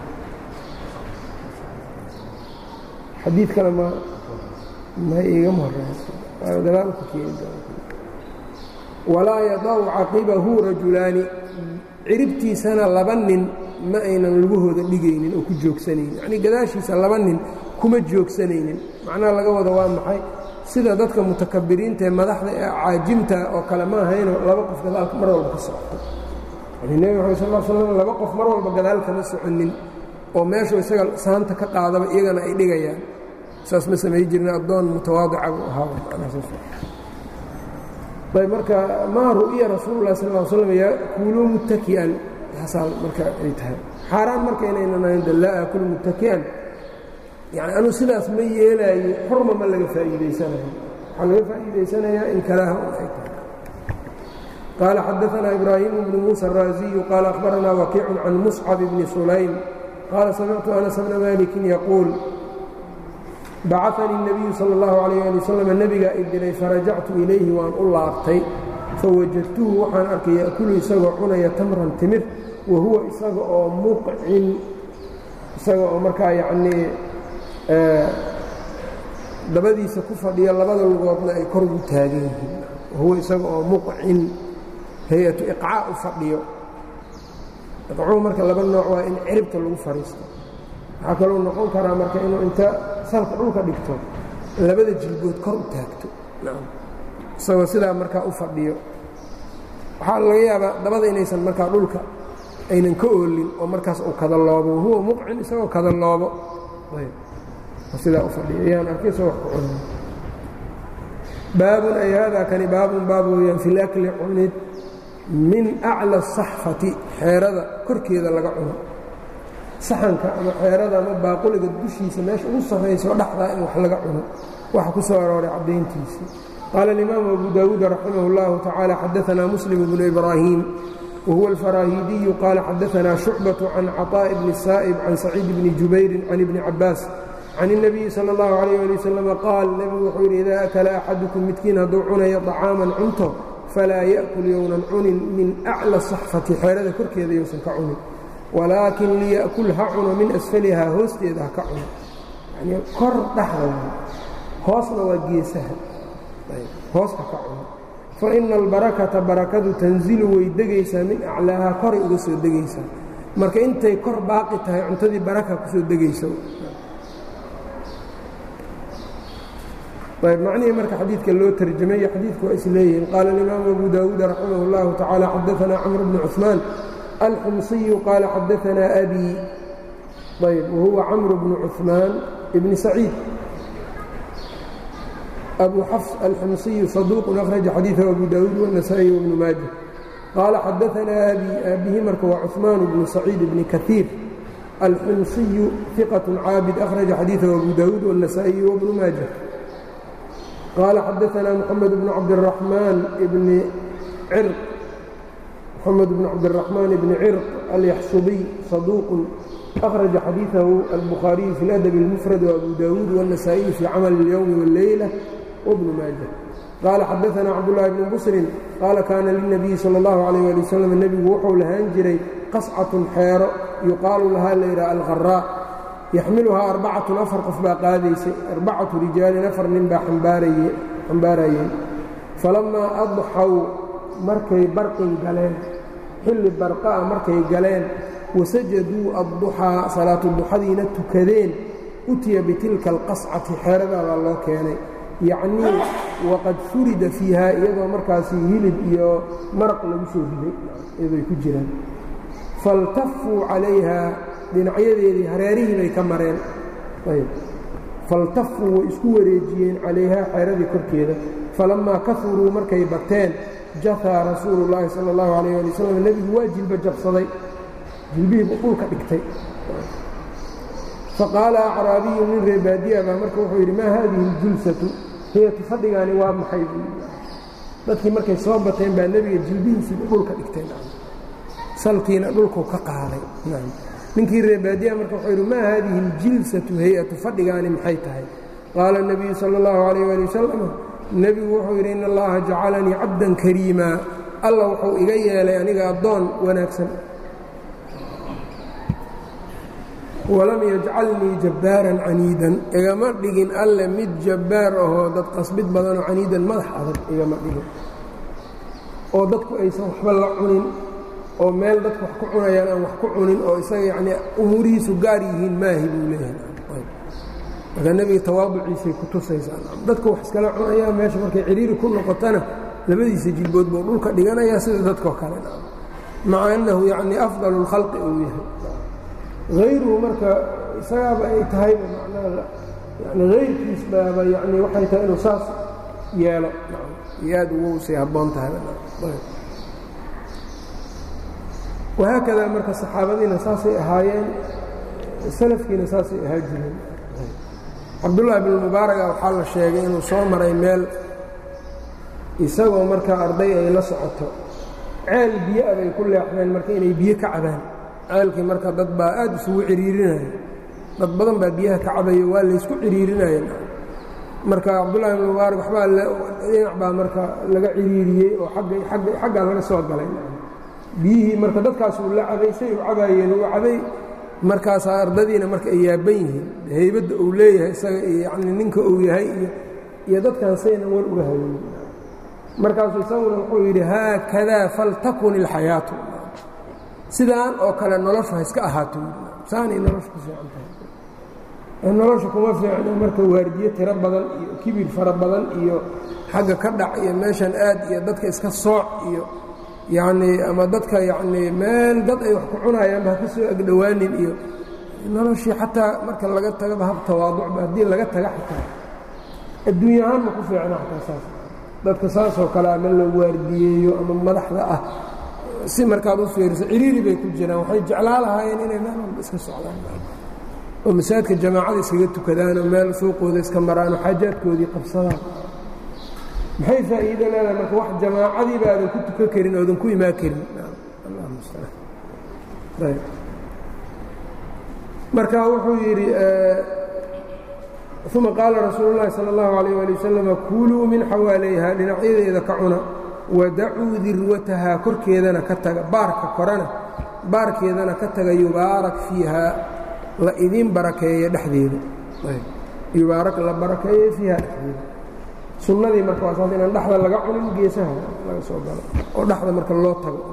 S1: xadiid kale ma ma igama horeysa gadaalku keeni walaa yadacu caqibahu rajulaani ciribtiisana laba nin ma aynan lugahooda dhigaynin oo ku joogsanaynin yacnii gadaashiisa laba nin kuma joogsanaynin macnaha laga wado waa maxay sida dadka mutakabiriinta ee madaxda ee caajimta oo kale ma ahayno laba qof gadaalka mar walba ka socoto yani nebi maxamed sal l slam laba qof mar walba gadaal kama soconin oo meeshuu isaga saanta ka qaadaba iyagana ay dhigayaan saas ma samay jirna addoon mutawaadica buu ahaaba ayb marka maa ru'ya rasuulu lah sal l slam yakuuluu muttaki'an taasaa marka ay tahay xaaraan marka inaynan ahayn de laa aakulu muttaki'an yani anuu sidaas ma yeelaayo xurma ma laga faa'iidaysanayo waxaa laga faa'iidaysanayaa in kalaaha un ay tahay qaala xadaanaa ibraahimu bnu muusa araasiyu qaala akhbaranaa wakiicun can muscab bni sulaym qaala samictu anas bna malikin yaquul bacanii الnabiyu salى اllahu alayh ali wasalam nebigaa i diray farajactu ilayhi waan u laabtay fawajadtuhu waxaan arkay ya'kulu isagoo cunaya tamran timir wa huwa isaga oo muqcin isaga oo markaa yacnii dabadiisa ku fadhiya labada lugoodna ay kor ugu taagan yihiin wahuwa isaga oo muqcin hay-atu iqcaa u fadhiyo iqcuu marka laba nooc waa in ciribta lagu fadhiisto waxaa kaloo noqon karaa marka inuu inta salka dhulka dhigto labada jilbood kor u taagto isagoo sidaa markaa u fadhiyo waxaa laga yaabaa dabada inaysan markaa dhulka aynan ka oolin oo markaas uu kadaloobo wahuwa muqcin isagoo kadaloobo sidaa u fadhiyo ayaan arkay soo wax ku cunay baabun ay haadaa kani baabun baab weeyaan fi lakli cunid min aclى الsaxfati xeerada korkeeda laga cuno saxanka ama xeerada ama baaquliga dushiisa meesha ugu sarrayso dhexdaa in wax laga cuno waxa ku soo arooray caddayntiisii qaala اlimaamu abu dawuud raximah اllahu tacaala xadaanaa muslim bnu ibraahim wahuwa alfaraahiidiyu qaala xadaanaa shucbaة can caطaaءi bni saa'ib can saciid bni jubayrin can ibni cabaas can الnabiyi salى اllahu عalayh ali wasalam qaal nebigu wuxuu yidhi idaa akala axadukum midkiin hadduu cunayo طacaaman cunto falaa ya'kul yownan cunin min aclى saxfati xeerada korkeeda yowsan ka cunin walaakin liya'kul ha cuno min asfalihaa hoosteeda ha ka cuno yani kor dhexda hoosna waa geesaha hooska ka cuno faina albarakata barakadu tanzilu way degaysaa min aclaahaa koray uga soo degaysaa marka intay kor baaqi tahay cuntadii baraka kusoo degaysa ayb macnihii marka xadiidka loo tarjamay xadiidku waa is leeyihiin qaala alimaamu abu daawuud raximah اllahu tacaala xadaanaa camr bnu cuثmaan alxumsiyu qaala xadaanaa abi ayb wahuwa camr bnu cuثmaan bni saciid abu xafs alxumsiyu saduuqun akhraja xadiiثahu abu daawuud wالnasaئي wbnu maaja qaala xadaanaa abi aabihi marka waa cuثmaan bnu saciid bni kaiir alxumsiyu iqaة caabid akhraja xadiiثahu abu daawuud wالnasaئي wbnu maaja qال xadaثna mحamed بن cabdالرaحmaan bni cirq mxamed بن cabdالرaحmaan bni cirq alyaxsubiy صaduuq أkhraجa xadiiثahu الbukhaariyu fi اlأdب الmfrad وabu dawuud والنasaaئiي fي camal الyوم والleyلة وbn maaجة qaala xadaثna cabdالlahi bn bsrin qaala kaana lلنabiyi salى الlaه عalيه alي wsلم nebigu wuxuu lahaan jiray qascaة xeero yuqaalu lahaa layidhah alqarاء yaxmiluhaa arbacatun afar qof baa qaadaysay arbacatu rijaalin afar nin baa xambaarayeen falammaa adxaw markay barqin galeen xilli barqa'a markay galeen wasajaduu adduxaa salaatu duxadiina tukadeen utiya bitilka alqascati xeeradaa baa loo keenay yacnii waqad furida fiiha iyadoo markaasi hilib iyo maraq lagu soo riday iyadoy ku jiraan faltafuu calayha dhinacyadeedii hareerihii bay ka mareen faltafuu way isku wareejiyeen calayhaa xeeradii korkeeda falammaa kauruu markay bateen jahaa rasuulu llaahi sala اllahu alayh ali wasalam nebigu waa jilba jabsaday jilbihiibu dhulka dhigtay faqaala acraabiyu min reebaadiya baa marka wuxuu yidhi maa haadihi اljulsatu hiyatu fadhigaani waa maxay dadkii markay soo bateen baa nebiga jilbihiisiiba dhulka dhigteen salkiina dhulku ka qaaday ninkii reebaadiya marka wuxuu yidhi maa haadihi اljilsatu hay-atu fadhigaani maxay tahay qaala الnabiyu salى اllahu عalayh ali wasalam nebigu wuxuu yidhi in allaha jacalanii cabdan kariimaa alla wuxuu iga yeelay aniga addoon wanaagsan walam yajcalnii jabbaaran caniidan igama dhigin alle mid jabbaar ahoo dad qasbid badanoo caniidan madax adag igama dhigin oo dadku aysan waxba la cunin oo meel dadku wax ku cunayaan aan wax ku cunin oo isaga yacnii umuurihiisu gaar yihiin maahi buu leeyahay marka nebiga tawaaduciisay ku tusaysaa dadku wax iskala cunayaa meesha markay cidhiiri ku noqotana labadiisa jilbood buu dhulka dhiganayaa sida dadkoo kale maca annahu yacnii afdalu اlkhalqi uu yahay hayruhu marka isagaaba ay tahayba macnaha yani hayrkiis baaba yani waxay tahay inuu saas yeelo iyo aad ugu say habboon tahay wahaakadaa marka saxaabadiina saasay ahaayeen salafkiina saasay ahaa jireen cabdullaahi bn mubaaraga waxaa la sheegay inuu soo maray meel isagoo markaa arday ay la socoto ceel biyo-a bay ku leexdeen marka inay biyo ka cabaan ceelkii marka dad baa aad isugu ciriirinaya dad badan baa biyaha ka cabayo waa laysku ciriirinayeen marka cabdullahi bn mubaarak waxbaa dhinac baa marka laga ciriiriyey oo xaggaa laga soo galay biyihii marka dadkaas uu la cabay say u cabaayeen uu cabay markaasaa ardadiina marka ay yaaban yihiin haybadda uu leeyahay isaga yani ninka uu yahay iyo dadkan saynan war uga hayn markaasuu isaguna wuxuu yidhi haakadaa faltakun ilxayaatu sidaan oo kale noloshu ha iska ahaato saanay nolosha ku fiican tahay nolosha kuma fiicno marka waardiye tiro badan iyo kibir fara badan iyo xagga ka dhac iyo meeshan aad iyo dadka iska sooc iyo yacnii ama dadka yacnii meel dad ay wax ku cunayaanba ha ka soo agdhowaanin iyo noloshii xataa marka laga tagaba hab tawaaducba haddii laga taga xataa adduunya ahaan ma ku fiicna xataa saas dadka saasoo kale ama la waardiyeeyo ama madaxda ah si markaad u fiiriso ciriiri bay ku jiraan waxay jeclaa lahaayeen inay meel walba iska socdaan oo masaajidka jamaacada iskaga tukadaan oo meel suuqooda iska maraan oo xaajaadkoodii qabsadaan maxay faa'iido leedahay marka wax jamaacadiiba aadan ku tukan karin oodan ku imaan karin marka wuxuu yidhi uma qaala rasuulu llahi salى اllahu alayh ali wasalam kuluu min xawaalayha dhinacyadeeda ka cuna wadacuu dirwatahaa korkeedana ka taga baarka korana baarkeedana ka taga yubaarak fiiha la idin barakeeyo dhexdeeda yubaarak la barakeeyo fiiha dhexdeeda sunnadii marka waa saas inaan dhexda laga cunin geesaha laga soo galo oo dhexda marka loo tago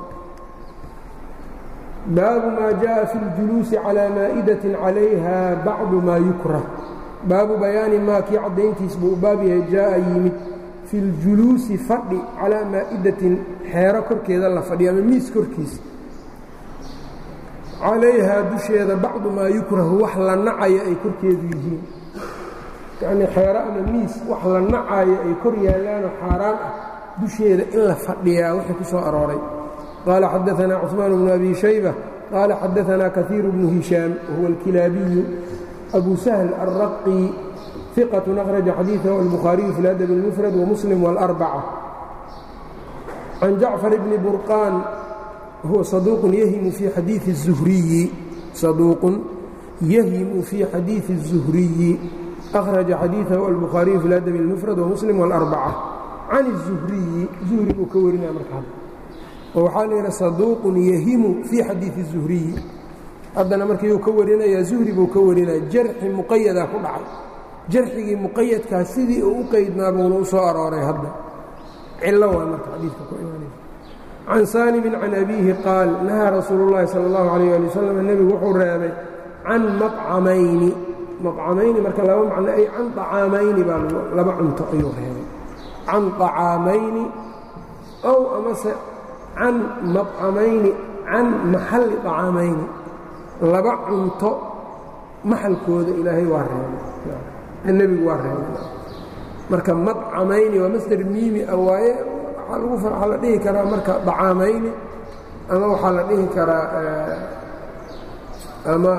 S1: baabu maa jaءa fi اljuluusi calىa maa'idatin calayha bacdu maa yukrah baabu bayaani maa kii caddayntiis buu u baab yahay jaa'a yimid fi اljuluusi fadhi calaa maa'idatin xeero korkeeda la fadhiyo ama miis korkiisa calayhaa dusheeda bacdu maa yukrahu wax la nacayo ay korkeedu yihiin yacnii xeero ama miis wax la nacayo ay kor yaallaanoo xaaraan ah dusheeda in la fadhiyaa wixii ku soo arooray qaala xadaanaa cusmaan bnu abi shayba qaala xadaanaa kaiiru bnu hishaam wahuwa alkilaabiyu abu sahl alraqi iqatu akhraja xadiidahu albukhaariyu fi ladab اlmufrad wamuslim wاlarbaca can jacfar bni burqaan huwa saduuqun yahimu fii xadiii الzuhriyi saduuqun yahimu fii xadiiثi الzuhriyi akhraja xadiidahu albukhaariyu fi ladab اlmufrad wamuslim wاlarbaca can الzuhriyi zuhri buu ka warinaya markaa oo waxaa la yidha saduuqun yahimu fii xadiiثi الzuhriyi haddana markiiuu ka warinayaa zuhri buu ka warinaya jarxi muqayadaa ku dhacay jarxigii muqayadkaa sidii uu u qeydnaa buuna u soo arooray hadda cillo waa marka xadiidka ku imaanaysa can saalimin can abiihi qaal nahaa rasuulu llahi sala allahu calayh ali wasalam nebigu wuxuu reebay can macamayni macamayni marka laba macno ay can acaamayni baa laba cunto ayuu reebay can acaamayni ow amase can macamayni can maxalli acaamayni laba cunto maxalkooda ilaahay waa reebay nebigu waa reebay marka madcamayni waa masder miimi ah waaye waxaa la dhihi karaa marka dacaamayni ama waxaa la dhihi karaa ama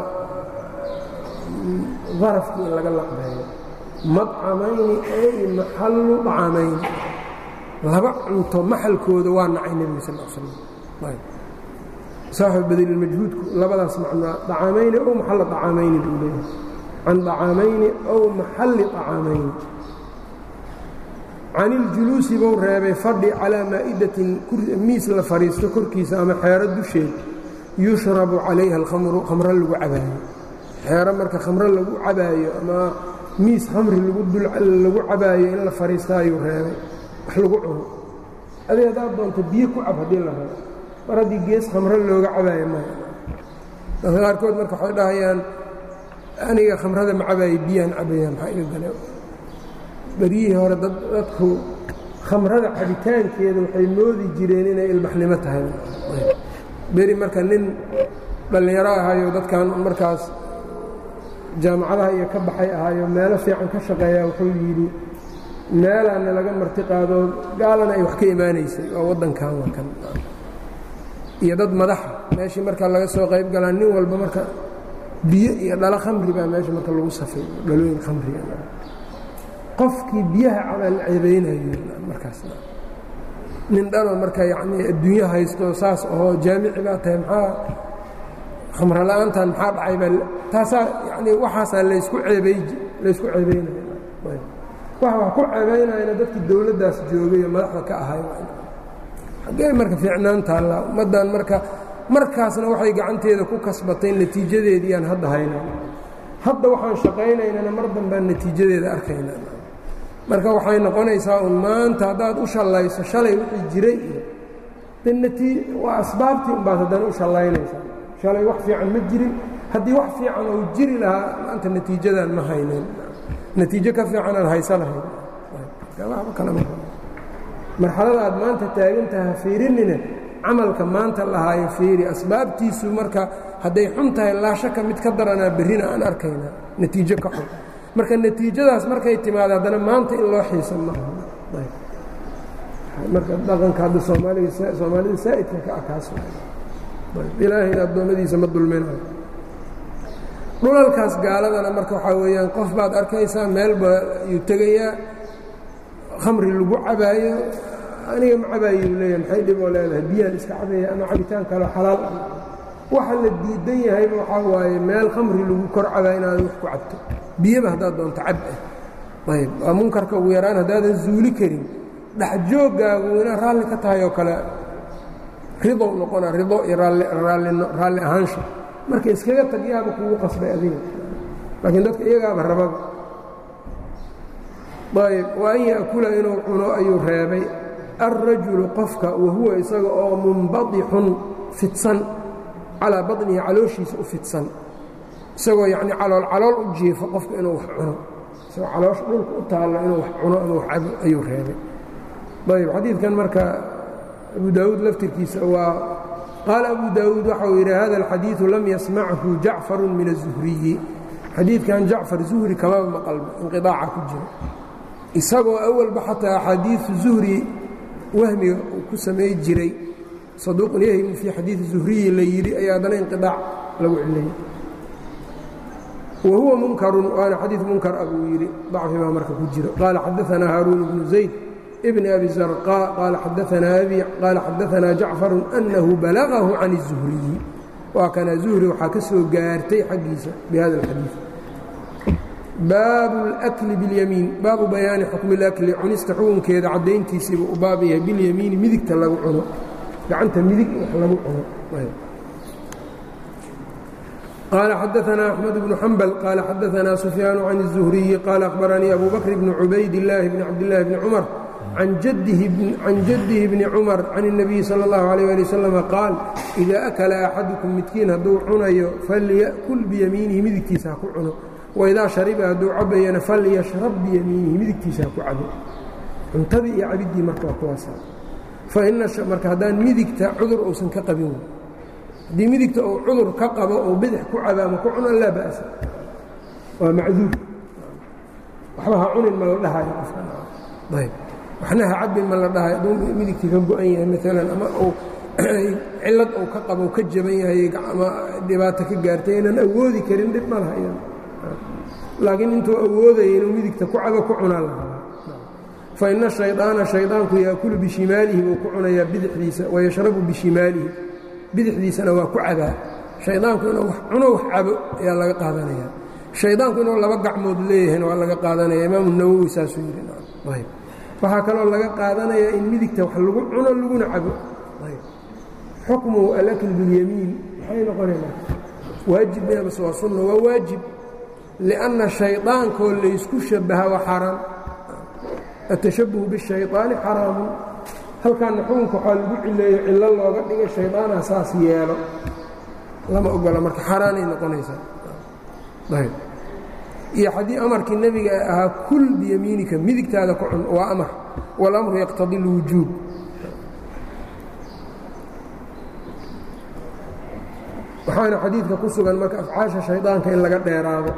S1: darafkii in laga laqbeeyo madcamayni ay maxallu dacaamayni laba cunto maxalkooda waa nacay nebiga sal l slam saaxib badililmajhuudku labadaas macnaa dacaamayni ow maxalla dacaamayni buu leeyahay can dacaamayni ow maxalli dacaamayni can iljuluusi buu reebay fadhi calaa maa'idatin miis la fadhiisto korkiisa ama xeero dusheed yushrabu calayha alkhamru khamro lagu cabaayo xeero marka khamro lagu cabaayo ama miis khamri lagu cabaayo in la fadhiista ayuu reebay wax lagu cuno adi haddaad doonto biyo ku cab haddii la rabo mar haddii gees khamro looga cabaayo maya dadka qaarkood marka waxay dhahayaan aniga khamrada ma cabaayo biyaan cabayaan maxaa iga gale beryihii hore dadku khamrada cabitaankeeda waxay moodi jireen inay ilbaxnimo tahay beri marka nin dhallinyaro ahayo dadkan markaas jaamacadaha iyo ka baxay ahayo meelo fiican ka shaqeeya wuxuu yidhi meelaana laga marti qaado gaalana ay wax ka imaanaysay waa waddankan wakan iyo dad madaxa meeshii marka laga soo qayb galaa nin walba marka biyo iyo dhalo khamri baa meesha marka lagu safay dhalooyin khamriga qofkii biyaha cabaa la ceebeynayo markaas nin dhalo marka yacnii adduunyo haysto saas ahoo jaamici baa tahay maxaa khamro la-aantan maxaa dhacay baa taasaa yacnii waxaasaa laysku ceebey laysku ceebeynaya waxa wax ku ceebeynayana dadkii dowladdaas joogay oo madaxda ka ahay xaggee marka fiicnaan taalla ummaddan marka markaasna waxay gacanteeda ku kasbatay natiijadeediiyaan hadda haynaa hadda waxaan shaqaynaynana mar dambaan natiijadeeda arkayna marka waxay noqonaysaa un maanta haddaad u shallayso shalay wixii jiray iyo de natii waa asbaabtii unbaad haddana u shallaynaysaa shalay wax fiican ma jirin haddii wax fiican ou jiri lahaa maanta natiijadan ma haynen natiijo ka fiican aan haysa lahayn marxalada aad maanta taagantaha fiirinine camalka maanta lahaayo fiiri asbaabtiisu marka hadday xun tahay laashaka mid ka daranaa berrina aan arkaynaa natiijo ka xun marka natiijadaas markay timaado haddana maanta in loo xiisa maamarka dhaqanka hadda soomaaliga soomaalida saa'idka ka akaas ilaahayna addoommadiisa ma dulminayo dhulalkaas gaaladana marka waxaa weeyaan qof baad arkaysaa meelba ayuu tegayaa khamri lagu cabaayo aniga ma cabaayuu leeyahay maxay dhiboo leedahay biyaan iska cabaya ama cabitaan kaleo xalaal ah waxa la diidan yahayba waxaa waaye meel khamri lagu kor cabaa inaad wax ku cabto biyaba haddaad doonto cab ah ayb waa munkarka ugu yaraan haddaadan zuuli karin dhexjooggaagu inaa raalli ka tahay oo kale ridow noqona rido iyo raalli ahaansha marka iskaga tag yaaba kugu qasbay adiga laakiin dadka iyagaaba rababa ayb wa an yaakula inuu cuno ayuu reebay alrajulu qofka wahuwa isaga oo munbadixun fidsan calaa baطnihi calooshiisa u fidsan isagoo yacni calool calool u jiifo qofka inuu wax cuno isagoo caloosha dhulka u taallo inuu wax cuno ama wax cabo ayuu reebay ayb xadiidkan marka abu daawuud laftirkiisa waa qaala abu daawuud waxau yidhi hada alxadiidu lam yasmachu jacfaru min الzuhriyi xadiidkan jacfar zuhri kamaba maqalba inqiaaca ku jira isagoo awalba xataa axaadiiu zuhri wahmiga uu ku samay jiray saduuqun yahmu fii xadiidi zuhriyi la yidhi ayaa haddana inqiaac lagu cilayay wa huwa munkarun waana xadiid munkar a buu yidhi dacfi baa marka ku jiro qaala xadaanaa haaruun bnu zayd bn abi zarqaa qaala xadaanaa abi qaala xadaanaa jacfaru annahu balagahu can الzuhriyi waa kana zuhri waxaa ka soo gaartay xaggiisa bihada اlxadiid baabu اlأkli biاlyamiin baabu bayaani xukmi اlakli cunista xukunkeeda caddayntiisiiba u baab yahay biاlyamiini midigta lagu cuno gacanta midig wax lagu cuno qaala xadaanaa axmed bnu xambal qaala xadaanaa sufyaanu can الzuhriyi qaala akhbaranii abu bakr bni cubayd illaahi bni cabdillaahi bni cumar can jadihi bni cumar can الnabiyi salى اllahu عalيه ali wasalam qaal idaa akala axadukum midkiin hadduu cunayo falya'kul biyamiinihi midigtiisa ha ku cuno waidaa shariba hadduu cabayana falyashrab biyamiinihi midigtiisa ha ku cabo cuntadii iyo cabiddii marka waa kuwaasa fainamarka haddaan midigta cudur uusan ka qabin haddii midigta uu cudur ka qabo oo bidix ku cabo ama ku cuno laa ba'sa waa macduur waxba ha cunin ma la dhahayo qofkayb waxna ha cabin ma la dhahayo hadduu midigtii ka go-an yahay maalan ama uu cillad uu ka qabo ka jaban yahay ama dhibaato ka gaartay inaan awoodi karin dhib ma laha laakiin intuu awoodaya inuu midigta ku cabo ku cunaa la rabaa fa ina shaydaana shaydaanku yaakulu bishimaalihi buu ku cunayaa bidixdiisa wayashrabu bishimaalihi bidixdiisana waa ku cabaa shaydaanku inuu wax cuno wax cabo ayaa laga qaadanaya shaydaanku inuu laba gacmood leeyahayna waa laga qaadanaya imaamu nawowi saasuu yidhi waxaa kaloo laga qaadanayaa in midigta wax lagu cuno laguna cabo xukmu alakl biاlyamiin maxay noqonayna waajib mase waa sunna waa waajib liأnna shayطaankoo laysku shabaha waa xaaraan atashabuhu bالshayطaani xaraamu halkaana xukunka waxaa lagu cileeyo cillo looga dhiga shayطaanaa saas yeelo lama ogola marka xaaraanay noqonaysaa iyo haddii amarkii nebiga ahaa kul biyamiinika midigtaada ku cun waa amar waاlamru yaqtadi اlwujuub waxaana xadiidka ku sugan marka afcaasha shaydaanka in laga dheeraado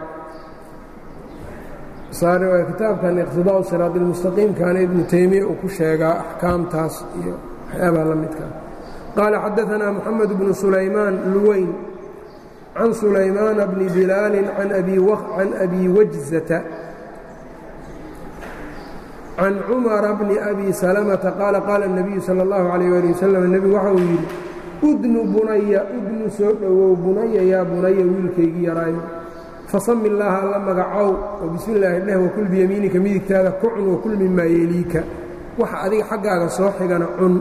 S1: kitaabkan iqtidaau siraad اlmustaqiimkaana ibnu taymiya uu ku sheegaa axkaamtaas iyo waxyaabaha la midkaa qaala xadaanaa moxamed bnu sulaymaan luweyn can sulaymaana bni bilaalin can abi wajzata can cumara bni abi salamata qaala qaala الnabiyu salى اllahu عalayh ali wasalam nebigu waxa uu yidhi udnu bunaya udnu soo dhowow bunaya yaa bunaya wiilkaygii yaraayo fasami illaaha alla magacow oo bismi illaahi dheh wakul biyamiinika midigtaada ku cun wakul mimaa yeeliika waxa adiga xaggaaga soo xigana cun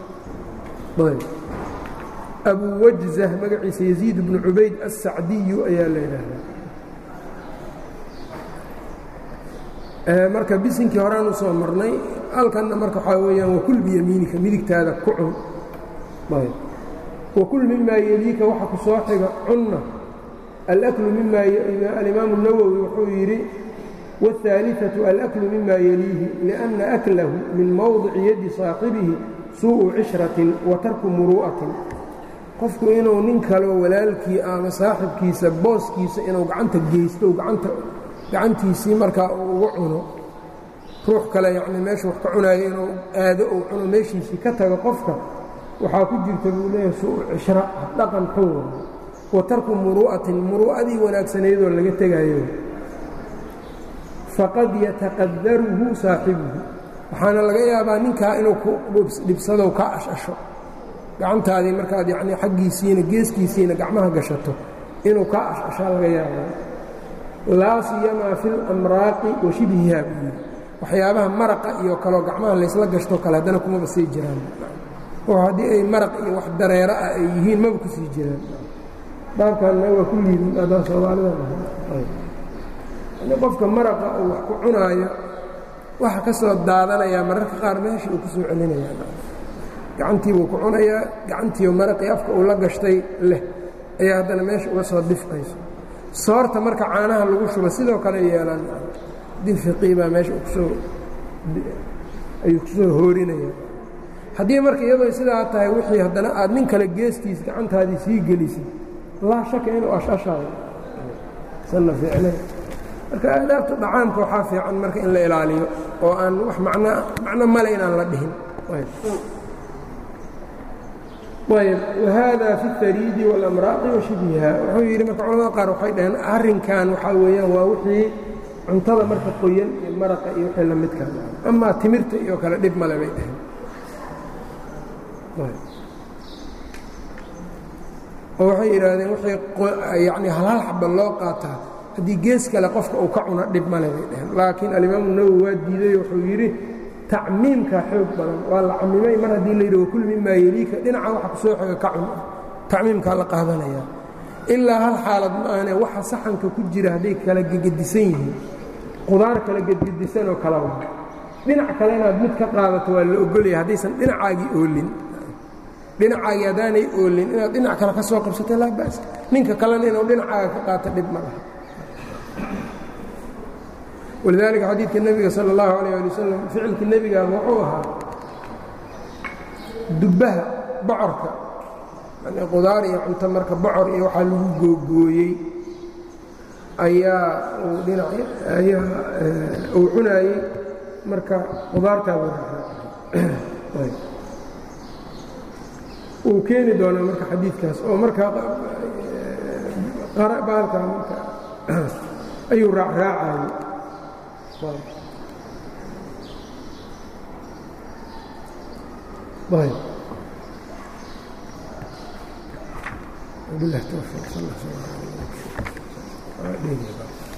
S1: abu wajza magaciisa yaziid bnu cubayd assacdiyu ayaa la yidhaahdaa marka bisinkii horaan u soo marnay halkanna marka waxaa weeyaan wakul biyamiinika midigtaada ku cun wakul mimaa yeeliika waxa ku soo xiga cunna alaklu mima alimaamu الnawowi wuxuu yidhi wاثaaliثaةu alaklu mima yeliihi liأnna aklahu min mowdici yadi saaxibihi suuءu cishratin wa tarku muru'atin qofku inuu nin kaleo walaalkii ama saaxibkiisa booskiisa inuu gacanta geysto gacantiisii markaa uu uga cuno ruux kale yani meesha wax ka cunaayo inuu aado uu cuno meeshiisii ka tago qofka waxaa ku jirta buu leeyahay suuءu cishra dhaqan xun wa tarku muru'atin muru'adii wanaagsanaydoo laga tegaayo faqad yataqadaruhu saaxibuhu waxaana laga yaabaa ninkaa inuu ku dhibsadow ka ashasho gacantaadii markaad yacnii xaggiisiina geeskiisiina gacmaha gashato inuu kaa ashashaa laga yaabaa laa siyamaa fi lamraaqi wa shibhiha buu yidhi waxyaabaha maraqa iyo kaloo gacmaha laysla gashtoo kale haddana kumaba sii jiraan oo haddii ay maraq iyo wax dareero ah ay yihiin maba ku sii jiraan baabkanna waa ku liidin aadaan soomaalida qofka maraqa uu wax ku cunaayo waxa ka soo daadanayaa mararka qaar meesha uu ku soo celinayaa gacantiibuu ku cunayaa gacantiiyo maraqii afka uu la gashtay leh ayaa haddana meesha uga soo difqayso soorta marka caanaha lagu shuba sidoo kale yeelaan difiqii baa meesha kusoo ayuu kusoo hoorinaya haddii marka iyadoo sidaa tahay wixii haddana aad nin kale geestiis gacantaadii sii gelisid laa shaka inuu ashashaayo sanna ficle marka aadaabta dhacaamka waxaa fiican marka in la ilaaliyo oo aan wax macno macno male inaan la dhihin ayb wahada fi اtariidi wاlamraaqi wa shibhiha wuxuu yidhi marka culamada qaar waxay dhaheen arrinkan waxaa weeyaan waa wixii cuntada marka qoyan iyo maraqa iyo wixii la midka amaa timirta iyo kale dhib male bay dhaheen oo waxay yidhaahdeen wixii yani halhal xaba loo qaataa haddii gees kale qofka uu ka cuno dhib male bay dhaheen laakiin alimaamu nawowi waa diiday wuxuu yidhi tacmiimkaa xoog badan waa la camimay mar haddii la yidhi wakul mimaa yeliika dhinaca waxa ku soo xiga ka cun tacmiimkaa la qaadanaya ilaa hal xaalad ma ahane waxa saxanka ku jira hadday kala gegedisan yihiin qudaar kala gedgedisanoo kala wa dhinac kale inaad mid ka qaadato waa la ogolaya haddaysan dhinacaagii oolin dhinacaagii haddaanay oolin inaad dhinac kale ka soo qabsato laa ba'as ninka kalena inuu dhinacaaga ka qaato dhib ma laha walidaalika xadiidka nebiga sala allahu calayh ali wasalam ficilka nebiga wuxuu ahaa dubbaha bocorka yani qudaar iyo cunto marka bocor iyo waxaa lagu googooyey ayaa uu dhinac ayaa uu cunaayey marka qudaartaabuu raacay uu keeni doonaa marka xadiidkaas oo markaa baalka marka ayuu raacraacayey طيب وبالله توفيق صلى الله عليه وسلم